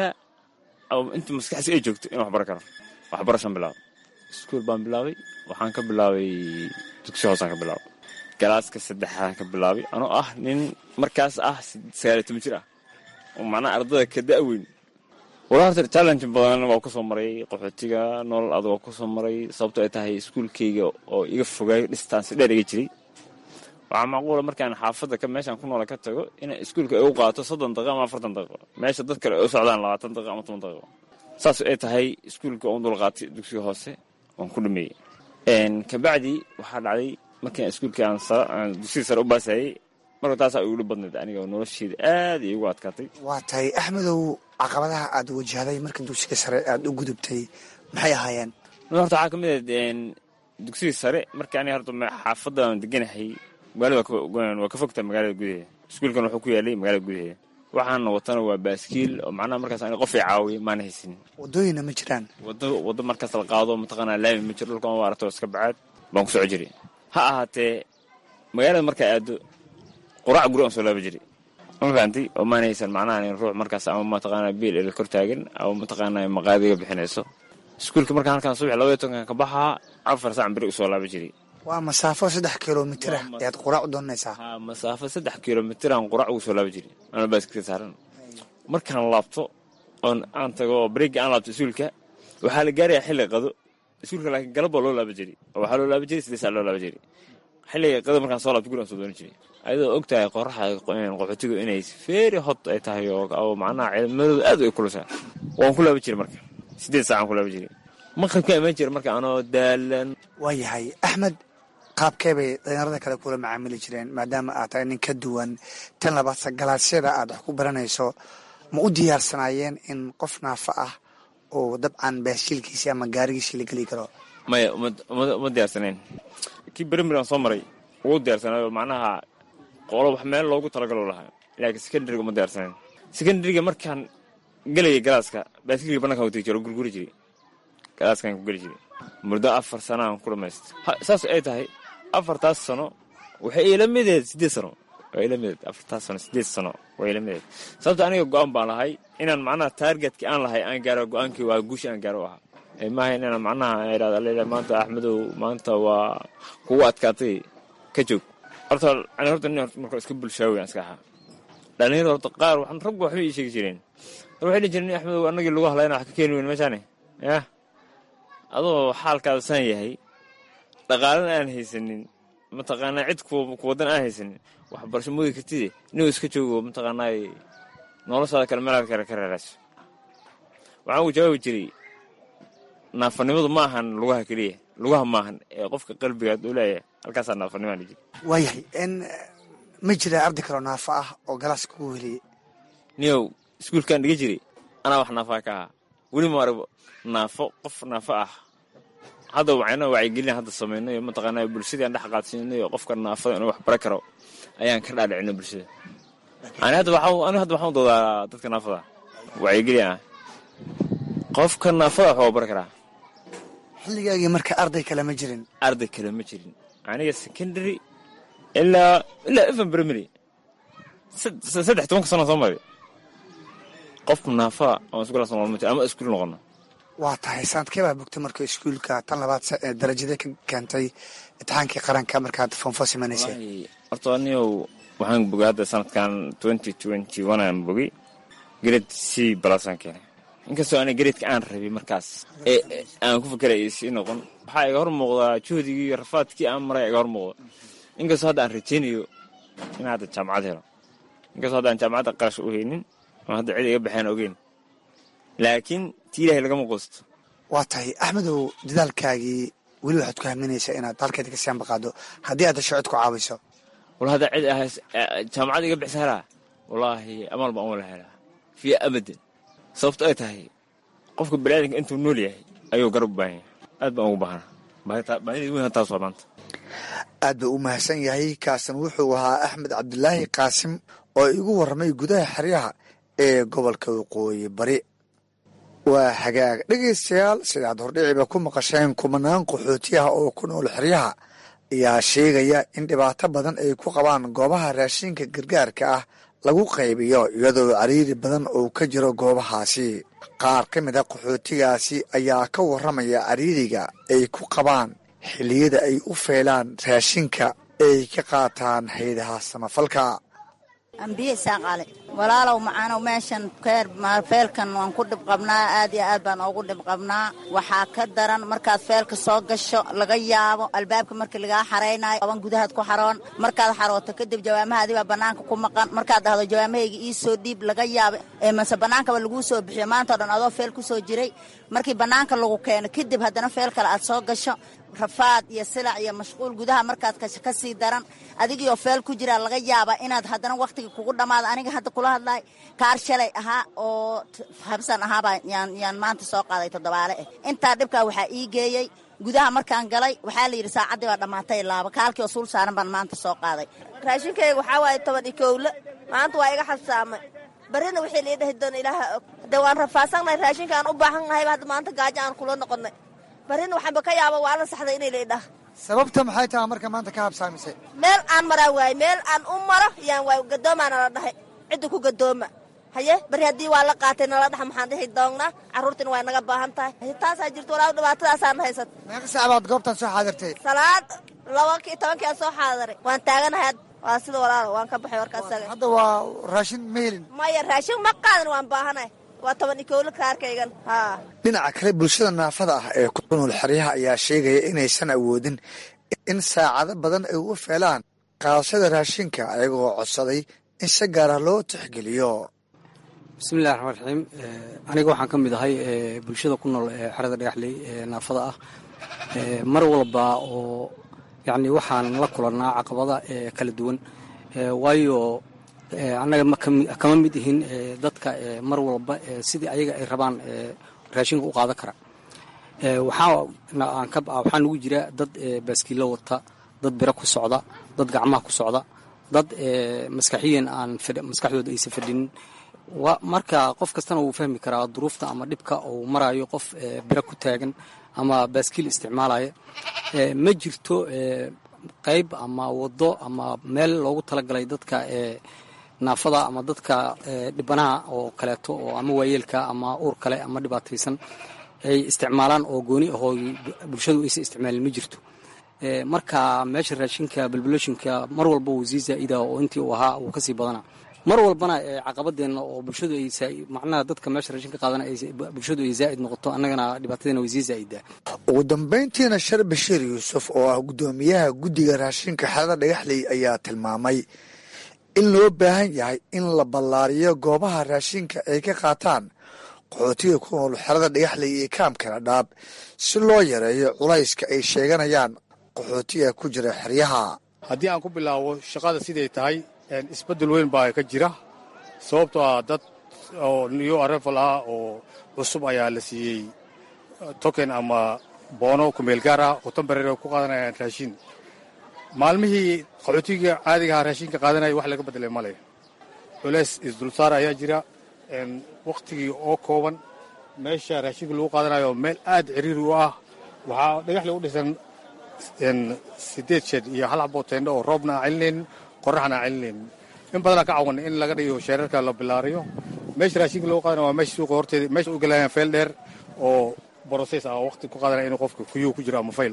oo inta maskaxdiisa ay joogto inaan wax baran karo waxbarashaan bilaabay iskuul baan bilaabay waxaan ka bilaabay dugsi hoosaan ka bilaabay galaaska saddexaan ka bilaabay anoo ah nin markaas ah sagaaliyo toban jir ah oo macnaha ardada ka da-weyn wala horta challenge badan waa ku soo maray qaxootiga nolol adag waa ku soo maray sababto ay tahay iskuulkayga oo iga fogaayo distance dheer iga jiray waxaa macquula markaan xaafadda ka meeshaan ku noola ka tago inay iskuulka igu qaato soddon daqiiqo ama afartan daqiiqo meesha dad kale ay u socdaan labaatan daqiiqo ama toban daqiiqo saas ay tahay iskuulka oon dul qaatay dugsiga hoose waan ku dhameeyey kabacdi waxaa dhacday markaan iskuulkii aan dugsiga sare u baasayay marka taasaa igu dhib badnayd aniga oo nolosheeda aad iyo igu adkaatay waa tahay axmedow caqabadaha aad wajahday marka dugsiga sare aad u gudubtay maxay ahaayeen horta waxaa ka mid ah dugsiga sare marka aniga horta xaafadda aan deganahay magaalada waa ka fogtaa magaalada gudaheeda iskuulkan wuxuu ku yaalay magaalada gudaheeda waxaana watana waa baaskiil oo macnaha markaas aniga qof ay caawiya maana haysanin wadooyina ma jiraan wado wado markaas la qaado mataqaanaa laami ma jiro dhulkan waa aragto iska bacaad baan ku soco jiray ha ahaatee magaalada markaa aado quraac guri aan soo laaba jiray ma fahantay oo maan haysan macnaha nin ruux markaas ama mataqaanaa biil ila kor taagan ama mataqaanaa maqaadiga bixinayso iskuulka markaan halkaan subax labaiyo tobankan ka baxaa afar saac beri usoo laaba jiray waa masaafo saddex kilomitir ah ayaad quraac u doonaysaa ha masaafo saddex kilomitir aan quraac ugu soo laaba jiray anoo baaskilka saaran markaan laabto oon aan tago oo bareegga aan laabto iskuulka waxaa la gaarayaa xilli qado iskuulka laakiin galab baa loo laaba jiray oo waxaa loo laaba jiray siddeed saac loo laaba jiray xilliga qado markaan soo laabto guri aan soo dooni jiray ayadoo og tahay qoraxa qaxootigu inay feeri hot ay tahay oo macnaha ciidamadooda aad ay kulusaa waan ku laaba jiray marka siddeed saacaan ku laaba jiray maqribka imaan jira marka anoo daalan waayahay axmed qaabkee bay dhalinyarada kale kula macaamili jireen maadaama aad tahay nin ka duwan tan labaadsa galaasyada aad wax ku baranayso ma u diyaarsanaayeen in qof naafo ah oo dabcan baashiilkiisii ama gaarigiisii la geli karo maya uma diyaarsanayn kii berimir aan soo maray ugu diyaarsanayo macnaha qolo wax meel loogu talagalo lahaa laakiin secondariga uma diyaarsanayn secondariga markaan gelaya galaaska baaskilga banankan u tegi jiro gurguri jiray galaaskan ku geli jiray muddo afar sana aan ku dhamaystay saas ay tahay afartaas sano waxay ila mideed siddeed sano waa ila mideed afartaas sano siddeed sano waa ila mideed sababta aniga go-aan baan lahay inaan macnaha taargetkii aan lahay aan gaaro go-aankii waa guushi aan gaaro u ahaa maaha inaan macnaha idhahda leila maanta axmedow maanta waa kugu adkaatay ka joog horta ani horta nin marka iska bulshaawi aan iska ahaa dhalinyaro horta qaar waxaan ragba waxbay ii sheegi jireen war waxay dhihi jireen axmedow annagii lagu hadlayna wax ka keeni weyn meeshaane yah adoo xaalkaada saan yahay dhaqaalana aan haysanin mataqaanaa cid kuwadan aan haysanin waxbarasho moodi kartide inuu iska joogo mataqaanaa noloshaada kale meelaad kale ka reerayso waxaan ugu jawaabi jiray naafanimadu ma ahan lugaha keliya lugaha maahan ee qofka qalbigaad u leeyahay halkaasaa naafanimaan jiri waayahay n ma jira arday kaloo naafo ah oo galaaska kugu heliyey niyow iskuulkaan dhiga jiray anaa wax naafaa ka ahaa weli ma arag naafo qof naafo ah hadda waxayna wacyigelin hadda samaynayo mataqaanaa bulshadii aan dhex qaadsiinayo qofka naafada inuu wax bara karo ayaan ka dhaadhicina bulshada ani hadda waxaan ani hadda waxaan doodaa dadka naafada wacyigelin ah qofka naafada wax waa bari karaa xilligaagii marka arday kale ma jirin arday kale ma jirin aniga secondary ilaa ilaa even primary saddex tobanka sano soo maray qof naafaa aan isku lasan ma jiro ama iskuul noqono waa tahay sanadkee baa bogtay marka iskuulka tan labaad darajadee ka keentay imtixaankii qaranka markaad foonfo simanaysay horta aniyow waxaan bogay hadda sanadkan twenty twenty one aan bogay grade c balasaan keenay inkastoo ana gareedka aan rabay markaas ee ee aan ku fakeraya sii noqon waxaa iga hor muuqdaa juhdigii iyo rafaadkii aan maray iga hor muuqda inkastoo hadda aan rajaynayo in hadda jaamacad helo inkastoo hadda aan jaamacadda qarash u haynin oo hadda cid iga baxeen ogeyn laakiin tii ilaahay lagama quusto waa tahay axmedow dadaalkaagii weli waxaad ku haminaysaa inaad halkeeda ka sianba qaado haddii aad dasho cid ku caawiso wal hadda cid ahays jaamacad iga bixisa helaa wallaahi amaal baan wala helaa fiya abadan sababto ay tahay qofka baniaadanka intuu nool yahay ayuu garab u baahan yahay aad baan ugu baahana baahida weyn taas waa maanta aad buu u mahadsan yahay kaasan wuxuu ahaa axmed cabdulaahi qaasim oo igu warramay gudaha xeryaha ee gobolka waqooyi bari waa hagaag dhegaystayaal sidaad hordhiciba ku maqasheen kumanaan qaxootiyaha oo ku nool xeryaha ayaa sheegaya in dhibaato badan ay ku qabaan goobaha raashinka gargaarka ah lagu qaybiyo iyadoo cariiri badan uu ka jiro goobahaasi qaar ka mid a qaxootigaasi ayaa ka warramaya cariiriga ay ku qabaan xilliyada ay u feelaan raashinka ay ka qaataan haydaha samafalka ambiye isaaqale walaalow macaanow meeshan keer feelkan waan ku dhib qabnaa aad iyo aad baan ugu dhib qabnaa waxaa ka daran markaad feelka soo gasho laga yaabo albaabka markii lagaa xaraynayo aban gudahaad ku xaroon markaad xarooto kadib jawaamahaadii baa bannaanka ku maqan markaad dhahdo jawaamahayga ii soo dhiib laga yaabo ee mase bannaankaba laguu soo bixiyo maantao dhan adoo feel ku soo jiray markii bannaanka lagu keeno kadib haddana feel kale aad soo gasho rafaad iyo silac iyo mashquul gudaha markaad kasho ka sii daran adigiioo feel ku jiraa laga yaabaa inaad haddana wakhtiga kugu dhammaado aniga hadda kula hadlaay kaar shalay ahaa oo habsan ahaabaa yaan yaan maanta soo qaaday toddobaale ah intaa dhibkaa waxaa ii geeyey gudaha markaan galay waxaa la yidhi saacaddii baa dhammaatay laaba kaalkii oo suul saaran baan maanta soo qaaday raashinkayga waxaa waaye toban iyo kowle maanta waa iga xabsaamay barrina wixii lii dhahi doona ilaaha og de waan rafaasannahay raashinka aan u baahan nahayba hadda maanta gaajo aan kula noqonnay barrina waxaanba ka yaaba waa la saxday inay liidhah sababta maxay tahay marka maanta ka habsaamisay meel aan maraa waaye meel aan u maro yaan waay gadoomaa nala dhahay cidda ku gadooma haye bari haddii waa la qaatay nala dhaxa maxaan dhihi doonnaa carruurtina waa naga baahan tahay taasaa jirto walaa dhibaatadaasaan haysat meeqa sac baad goobtan soo xaadirtay salaad laba ki tobankii aan soo xaadiray waan taaganahay waa sida walaalo waan ka baxay warkaas hadda waa raashin ma helin maya raashin ma qaadan waan baahanahay waa toban iyo kowla kaarkaygan haa dhinaca kale bulshada naafada ah ee ku nool xeryaha ayaa sheegaya inaysan awoodin in saacado badan ay u feelaan qaadashada raashinka ayagoo codsaday in si gaara loo tixgeliyo bismillahi raxmaan raxiim aniga waxaan ka mid ahay bulshada ku nool ee xerada dhagaxley ee naafada ah mar walba oo yacni waxaan la kulannaa caqabada ee kala duwan waayo annaga kama mid ihin dadka mar walba sidii ayaga ay rabaan raashinka u qaadan kara waxaa nugu jira dad baaskiilo wata dad biro ku socda dad gacmaha ku socda dad maskaxiyan aan maskaxdooda aysan fadhinin marka qof kastana wuu fahmi karaa duruufta ama dhibka uu marayo qof biro ku taagan ama baaskiil isticmaalaya ma jirto qayb ama wado ama meel loogu talagalay dadka naafada ama dadka dhibanaha oo kaleeto oo ama waayeelka ama uur kale ama dhibaataysan ay isticmaalaan oo gooni ahoo bulshadu aysan isticmaalin ma jirto marka meesha raashinka balbaloshinka mar walba wuu sii zaa'ida oo intii uu ahaa wuu kasii badana mar walbana caqabadeenna oo bulshadu ay macnaha dadka meesha raashinka qaadana bulshadu ay zaa'id noqoto annagana dhibaatadeena way sii zaa'idaa ugu dambayntiina shar bashiir yuusuf oo ah guddoomiyaha guddiga raashinka xerada dhagaxley ayaa tilmaamay in loo baahan yahay in la ballaariyo goobaha raashinka ay ka qaataan qaxootiga ku nool xerada dhagaxley iyo kaamkana dhaab si loo yareeyo culayska ay sheeganayaan qaxootiga ku jira xeryaha haddii aan ku bilaabo shaqada siday tahay isbeddel weyn baa ka jira sababtoo ah dad oo new arefal ah oo cusub ayaa la siiyey token ama boono kumeel gaar ah oo tambareer ku qaadanayaan raashin maalmihii qaxootiga caadigaha raashinka qaadanaya wax laga bedelay male culeys isdulsaar ayaa jira wakhtigii oo kooban meesha raashinka lagu qaadanayo meel aad ciriiri u ah waxaa dhagaxle u dhisan sideed shed iyo hal xaboo teendho oo roobna aan celinaynin qoraxna aan celinaynin in badanaa ka cawan in laga dhigo sheerarka la bilaariyo meesha raashinka lagu qaadanayo waa meesha suuqa horteeda meesha u galayaan fayl dheer oo broses ah oo waqti ku qaadanaya inuu qofka kuyuu ku jiro ama fayl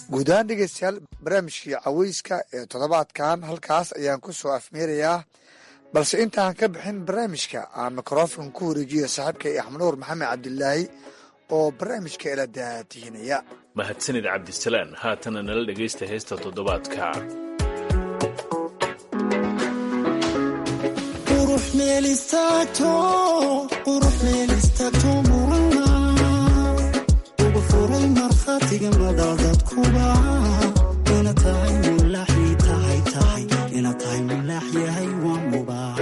guud ahaan dhegeystayaal barnaamijkii caweyska ee toddobaadkan halkaas ayaan ku soo afmeerayaa balse intaan ka bixin barnaamijka aan mikrofon ku wareejiyo saaxiibkay axmanuur maxamed cabdilaahi oo barnaamijka ila daatihinaya mahadsanid cabdisalaan haatana nala dhegaysta heesta toddobaadka qurux meel istaagto qurux meel istaagto murana ugu furay markhaatiga madadadkuba ina tahay mulaaxi tahay tahay ina tahay mulaax yahay waa mubaax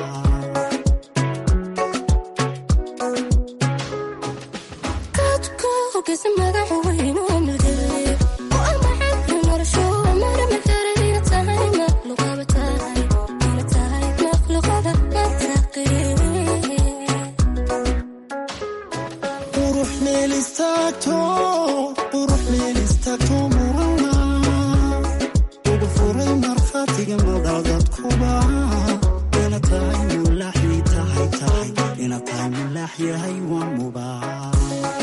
qurux meel istaagto qurux meel istaagto murana ugu furay markhaatiga madadadkuba ina tahay mulaaxi tahay tahay ina tahay mulaax yahay waa mubaax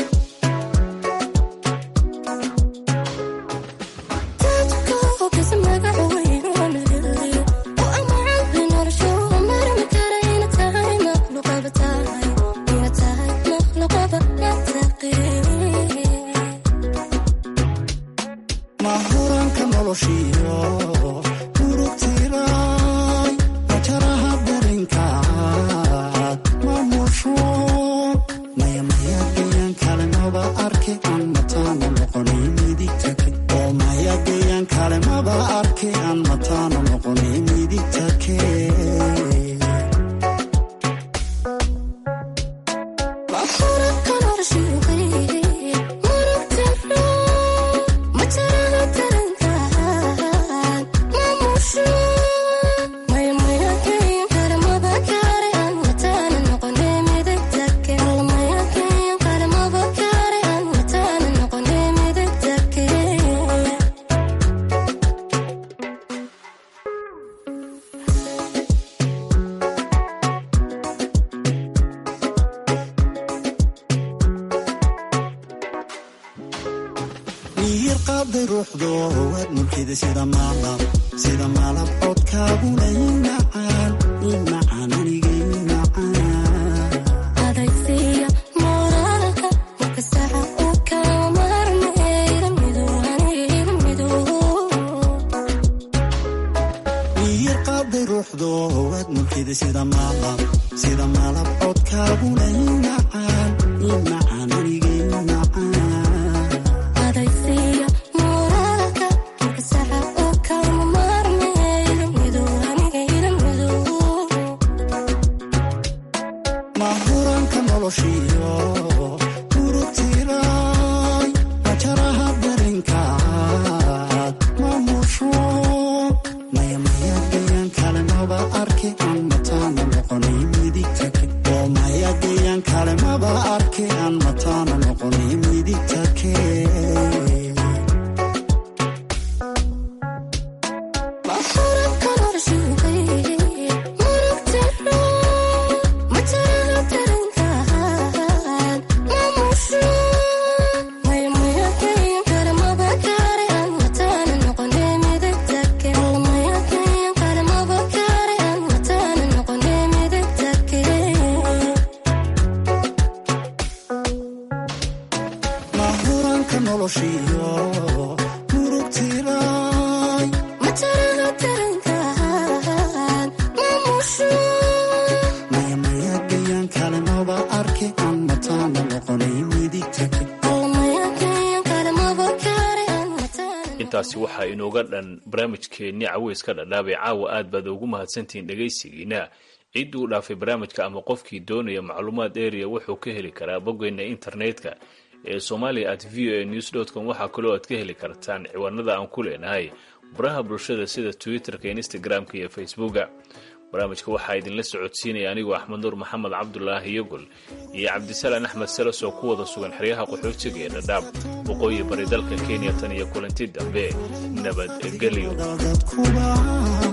mahuranka noloshiyo urugtiray majaraha barinkaad mamusho maya maya gayaan kale maba arke aan mataano noqonay midigtake oo maya gayaan kale maba arke aan mataano noqonay midigtake miyir qaaday ruuxdo waad mulkida sida maalab sida maalab codkaaguna i macaan i macaan aniga i macaan miyir qaaday ruuxdo waad mulkida sida maalab sida maalab codkaaguna i macaan i macaan aniga i macaan mahuranka noloshiyo urugtiray majaraha barinkaad mamusho maya maya gayaan kale maba arke aan mataano noqonay midigtake oo maya gayaan kale maba arke aan mataano noqonay midigtake mahuranka noloshiyo urugtiray maya maya gayaan kale maba arke aan mataano noqonay midigtake intaasi waxaa inooga dhan barnaamijkeennii caweyska dhadhaabay caawa aad baad ugu mahadsantihiin dhegaysigiina ciddii u dhaafay barnaamijka ama qofkii doonaya macluumaad area wuxuu ka heli karaa boggeena internetka ee somalia at v o a news com waxaa kaloo aad ka heli kartaan ciwaanada aan ku leenahay baraha bulshada sida twitterka instagram-ka iyo facebooka barnaamijka waxaa idinla socodsiinaya anigoo axmed nuur maxamed cabdulaahi yogol iyo cabdisalaan axmed salas oo ku wada sugan xeryaha qaxootiga ee dhadhaab waqooyi bari dalka kenya tan iyo kulanti dambe nabadgelyo dadkuba